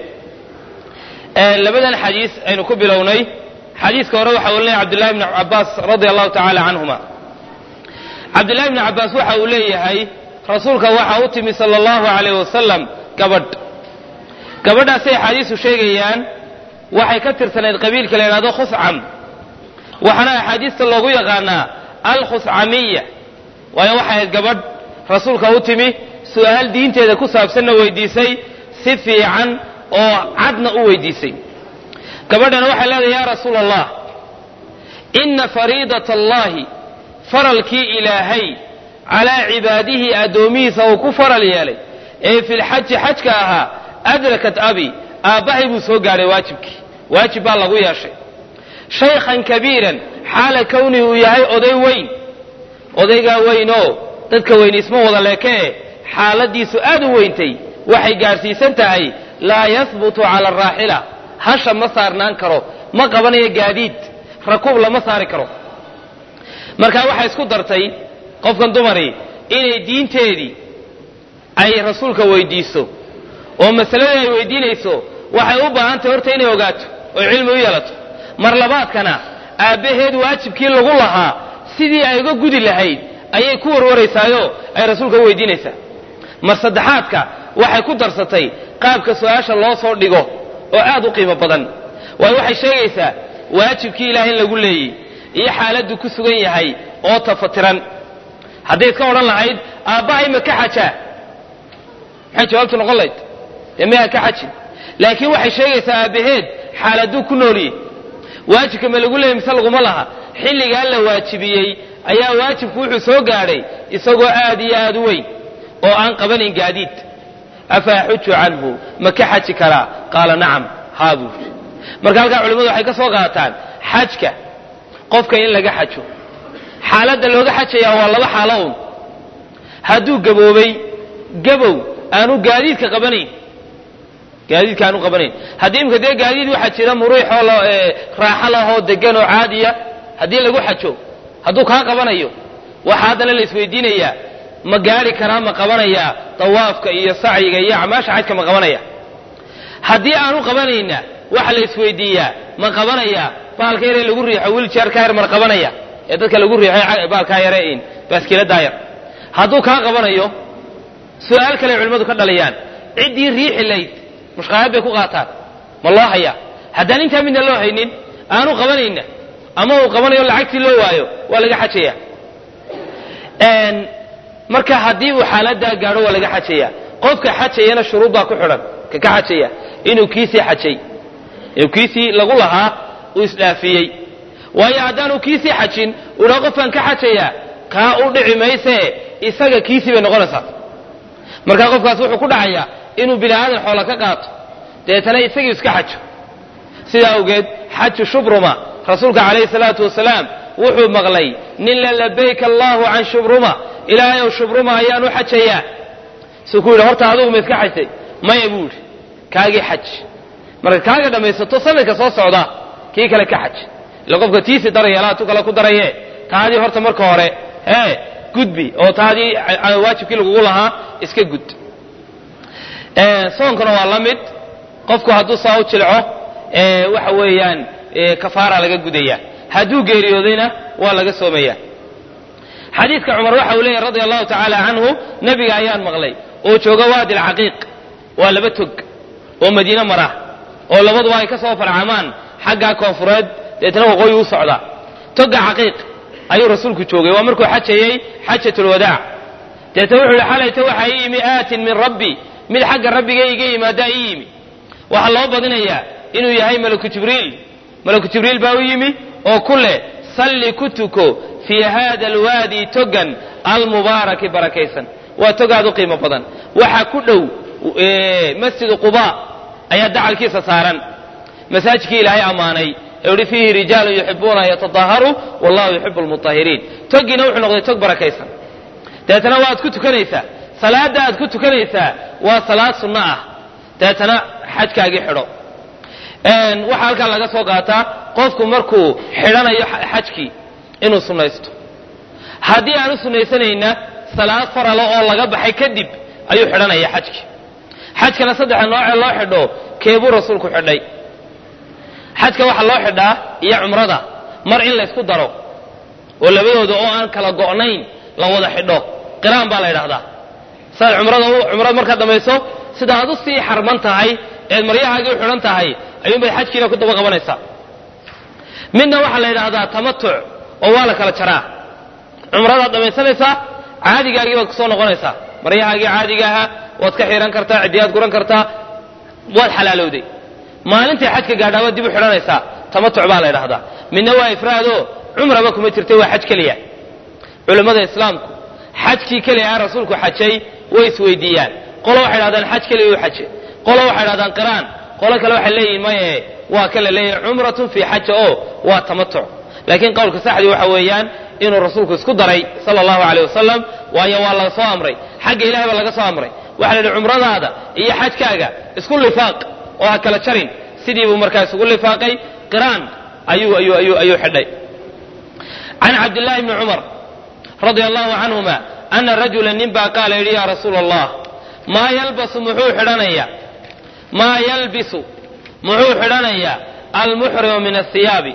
Speaker 1: labadan xadiis aynu ku bilownay xadiiska hore waxaa warinaya cabdullahi bni cabaas radia allahu tacaala canhuma cabdullahi bni cabaas waxa uu leeyahay rasuulka waxaa u timi sala allahu alayh wasalam gabadh gabadhaasay axaadiisu sheegayaan waxay ka tirsanayd qabiilka la yidhahdo khuscam waxaana axaadiista loogu yaqaanaa alkhuscamiya waayo waxay ahayd gabadh rasuulka u timi su'aal diinteeda ku saabsanna weydiisay si fiican oo cadna u weydiisay gabadhana waxay leedahay yaa rasuula allah ina fariidata allahi faralkii ilaahay calaa cibaadihi addoomihiisa uu ku faral yeelay ee fi lxaji xajka ahaa adrakat abi aabbahay buu soo gaadhay waajibkii waajib baa lagu yeeshay shaykhan kabiiran xaala kownihi uu yahay oday weyn odaygaa weynoo dadka weyni isma wada leekee xaaladiisu aad u weyntay waxay gaadhsiisan tahay laa yahbutu cala araaxila hasha ma saarnaan karo ma qabanayo gaadiid rakuub lama saari karo markaa waxay isku dartay qofkan dumari inay diinteedii ay rasuulka weydiiso oo masaladii ay weydiinayso waxay u baahantahay horta inay ogaato oo cilmi u yeelato mar labaadkana aabbaheed waajibkii lagu lahaa sidii ay uga gudi lahayd ayay ku warwaraysaayoo ay rasuulka u weydiinaysaa mar saddexaadka waxay ku darsatay qaabka su-aasha loo soo dhigo oo aad u qiimo badan waayo waxay sheegaysaa waajibkii ilaah in lagu leeyey iyo xaaladdu ku sugan yahay oo tafatiran hadday iska odhan lahayd aabbahay ma ka xajaa maxay jawaabtu noqon layd dee mayaa ka xajin laakiin waxay sheegaysaa aabbaheed xaaladuu ku nooliyey waajibka ma lagu leeyay mise laguma laha xilligaa la waajibiyey ayaa waajibku wuxuu soo gaadhay isagoo aad iyo aad u weyn oo aan qabanayn gaadiid afa axuju canhu ma ka xaji karaa qaala nacam haa buuri marka halkaa culimmadu waxay ka soo qaataan xajka qofka in laga xajo xaaladda looga xajayaa waa laba xaalo un hadduu gaboobay gabow aanu gaadiidka qabanayn gaadiidka aanu qabanayn haddii imika dee gaadiid waxaa jira muruuxoo raaxo lahoo degan oo caadiya haddii lagu xajo hadduu kaa qabanayo waxaa haddana la isweydiinayaa ma gaari karaa ma qabanayaa dawaafka iyo sacyiga iyo acmaasha xajka ma qabanaya haddii aanu qabanayna waxa la isweydiiyaa ma qabanaya baalka yaree lagu riixo wiljarka yar mar qabanaya ee dadka lagu riixo baalkaa yare in baaskiiladaa yar hadduu kaa qabanayo su-aal kale culimmadu ka dhaliyaan ciddii riixi layd mushqaayad bay ku qaataan ma loo hayaa haddaan intaa midna loo haynin aanu qabanayna ama uu qabanayo lacagtii loo waayo waa laga xajaya marka haddii uu xaaladaa gaadho waa laga xajaya qofka xajayana shuruud baa ku xidhan ka ka xajaya inuu kiisii xajay inuu kiisii lagu lahaa uu isdhaafiyey waayo haddaanu kiisii xajin uhaa qofkaan ka xajaya kaa u dhici maysee isaga kiisii bay noqonaysaa markaa qofkaas wuxuu ku dhacayaa inuu bini aadan xoola ka qaato deetana isagii iska xajo sidaa awgeed xaju shubruma rasuulka calayhi salaatu wasalaam wuxuu maqlay nin la labayk allahu can shubruma ilaahayow shubruma ayaan u xajayaa suu ku yidhi horta adugu ma iska xajtay maya buu yidhi kaagii xaj marka kaaga dhammaysato sanadka soo socda kii kale ka xaj ila qofka tiisi daraya alaa tu kale ku daraye taadii horta marka hore ee gudbi oo taadii waajibkii lagugu lahaa iska gud soonkana waa la mid qofku hadduu saa u jilco waxa weeyaan kafaara laga gudaya hadduu geeriyoodayna waa laga soomaya xadiidka cumar waxa uu leeyahy radia allahu tacaala canhu nebiga ayaan maqlay oo jooga waadi alcaqiiq waa laba tog oo madiine mara oo labaduba ay ka soo farcamaan xaggaa koonfureed deetna waqooyi u socda toga caqiiq ayuu rasuulku joogay waa markuu xajayey xajatulwadaac deetna wuxuu yihi xalayta waxaa ii yimi aatin min rabbi mid xagga rabbiga iga yimaadaa ii yimi waxaa loo badinayaa inuu yahay malaku jibriil malaku jibriil baa u yimi oo ku leh salli ku tuko fii hada alwaadi togan almubaaraki barakaysan waa togaad u qiimo badan waxaa ku dhow masjidu quba ayaa dacalkiisa saaran masaajidkii ilaahay ammaanay ee uhi fiihi rijaalun yuxibuuna an yatadaharuu wallahu yuxibu lmutahiriin togiina wuxuu noqday tog barakaysan deetana waad ku tukanaysaa salaadda aad ku tukanaysaa waa salaad sunno ah deetana xajkaagii xidho waxaa halkaa laga soo qaataa qofku markuu xidhanayo xajkii inuu sunnaysto haddii aan u sunnaysanayna salaad faralo oo laga baxay kadib ayuu xidhanaya xajkii xajkana saddexa noocee loo xidho keebuu rasuulku xidhay xajka waxaa loo xidhaa iyo cumrada mar in laysku daro oo labadooda oo aan kala go'nayn la wada xidho qiraan baa la ydhahdaa saad cumrada cumrada markaad dhamayso sida aad u sii xarman tahay eed maryahaagii u xidhan tahay ayuunbay xajkiina ku daba qabanaysaa midna waxaa la yidhaahdaa tamatuc oo waa la kala jaraa cumradaad dhamaysanaysaa caadigaagii baad kusoo noqonaysaa maryahaagii caadiga ahaa waad ka xihan kartaa cidiyaad guran kartaa waad xalaalowday maalintay xajka gaadhaa waad dib u xidhanaysaa tamatuc baa la ydhahdaa midna waa ifraado cumraba kuma jirtay waa xaj keliya culammada islaamku xajkii keliya ah rasuulku xajay way isweydiiyaan qolo waxay dhahdaan xaj keliya u xaje qolo waxay dhahdaan qiraan qolo kale waxay leeyihin maye waa kala leeyahay cumratun fii xaja oo waa tamatuc laakiin qowlka saxdii waxa weeyaan inuu rasuulku isku daray sala allahu aleyh wasalam waayo waa laga soo amray xagga ilahay baa laga soo amray waxaa la yidhi cumradaada iyo xajkaaga isku lifaaq oo ha kala jarin sidii buu markaa isugu lifaaqay qiraan ayuu ayuu ayuu ayuu xidhay can cabdillahi bni cumar radia allahu canhuma ana rajula nin baa qaala yidhi yaa rasuula allah maa yalbasu muxuu xidhanayaa maa yalbisu muxuu xidhanayaa almuxrimu min asiyaabi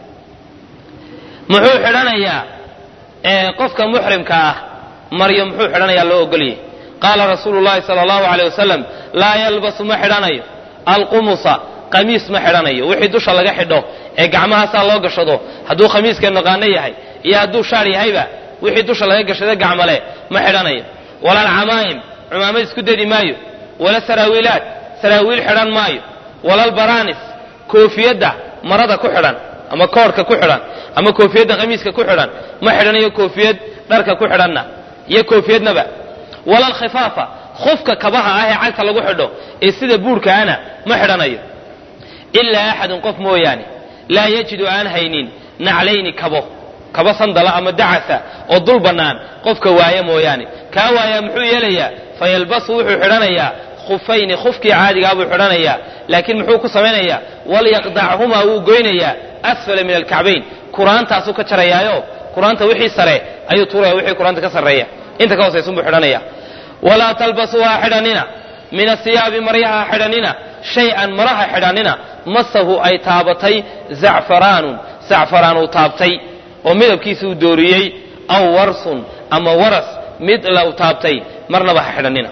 Speaker 1: muxuu xidhanayaa qofka muxrimka ah maryo muxuu xidhanayaa loo ogoliyey qaala rasuulu llahi sala allahu aleyh wasalam laa yalbasu ma xidhanayo alqumusa qamiis ma xidhanayo wixii dusha laga xidho ee gacmahaasaa loo gashado hadduu khamiiska naqaano yahay iyo hadduu shaar yahayba wixii dusha laga gashado gacmale ma xidhanayo wala alcamaa'im cumaamad isku dedi maayo wala saraawiilaad saraawiil xidhan maayo wala albaraanis koofiyadda marada ku xidhan ama koorhka ku xidhan ama koofiyadda khamiiska ku xidhan ma xidhanayo koofiyad dharka ku xidhanna iyo koofiyadnaba wala alkhifaafa khufka kabaha ah ee cagta lagu xidho ee sida buurhkaana ma xidhanayo ilaa axadun qof mooyaane laa yajidu aan haynin naclayni kabo kabo sandala ama dacasa oo dul bannaan qofka waaya mooyaane kaa waayaa muxuu yeelayaa fayalbasu wuxuu xidhanayaa khufayni khufkii caadigaa buu xidhanayaa laakiin muxuu ku samaynayaa walyaqdachumaa wuu goynayaa asfala min alkacbayn kuraantaasuu ka jarayaayo kuraanta wixii sare ayuu tuuraya wixii kuraanta ka sarreeya inta ka hoosaysunbuu xidhanaya walaa talbasuu ha xidhanina min asiyaabi maryaha ha xidhanina shay-an maraha xidhanina masahu ay taabatay zacfaraanun zacfaraan uu taabtay oo midabkiisa uu dooriyey aw warsun ama waras mid la u taabtay marnaba ha xidhanina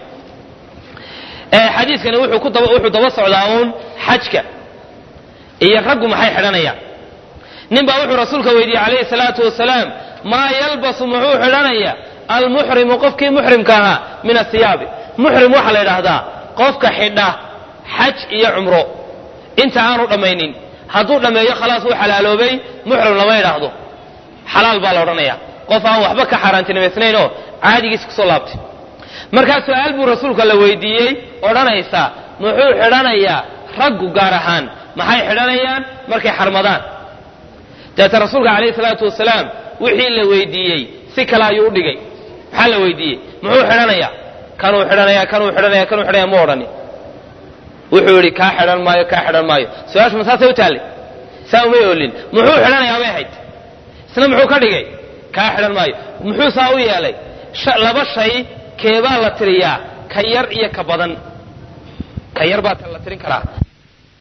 Speaker 1: xadiiskani wuxuu daba socdaa uun xajka iyo raggu maxay xidhanayaan nin baa wuxuu rasuulka weydiiyey calayhi salaatu wasalaam maa yalbasu muxuu xidhanaya almuxrimu qofkii muxrimka ahaa min asiyaabi muxrim waxaa la yidhaahdaa qofka xidha xaj iyo cumro inta aanu dhammaynin hadduu dhammeeyo khalaas wuu xalaaloobay muxrim lama yidhaahdo xalaal baa la odhanaya qof aan waxba ka xaaraantinimaysnayn oo caadigiisa kusoo laabtay markaa su-aal buu rasuulka la weydiiyey odhanaysa muxuu xidhanayaa raggu gaar ahaan maxay xidhanayaan markay xarmadaan dabeete rasuulka calayhi salaatu wasalaam wixii la weydiiyey si kale ayuu u dhigay maxaa la weydiiyey muxuu xidhanayaa kanuu xidhanaya kanuu xidhanaya kanuu xidhanaya mu odhani wuxuu yidhi kaa xidhan maayo kaa xidhan maayo su-aashu ma saasay u taallay saa umay oolin muxuu xidhanayaa bay ahayd isna muxuu ka dhigay kaa xidhan maayo muxuu saa u yeelay laba shay keebaa la tiriyaa ka yar iyo ka badan ka yar baa la tirin karaa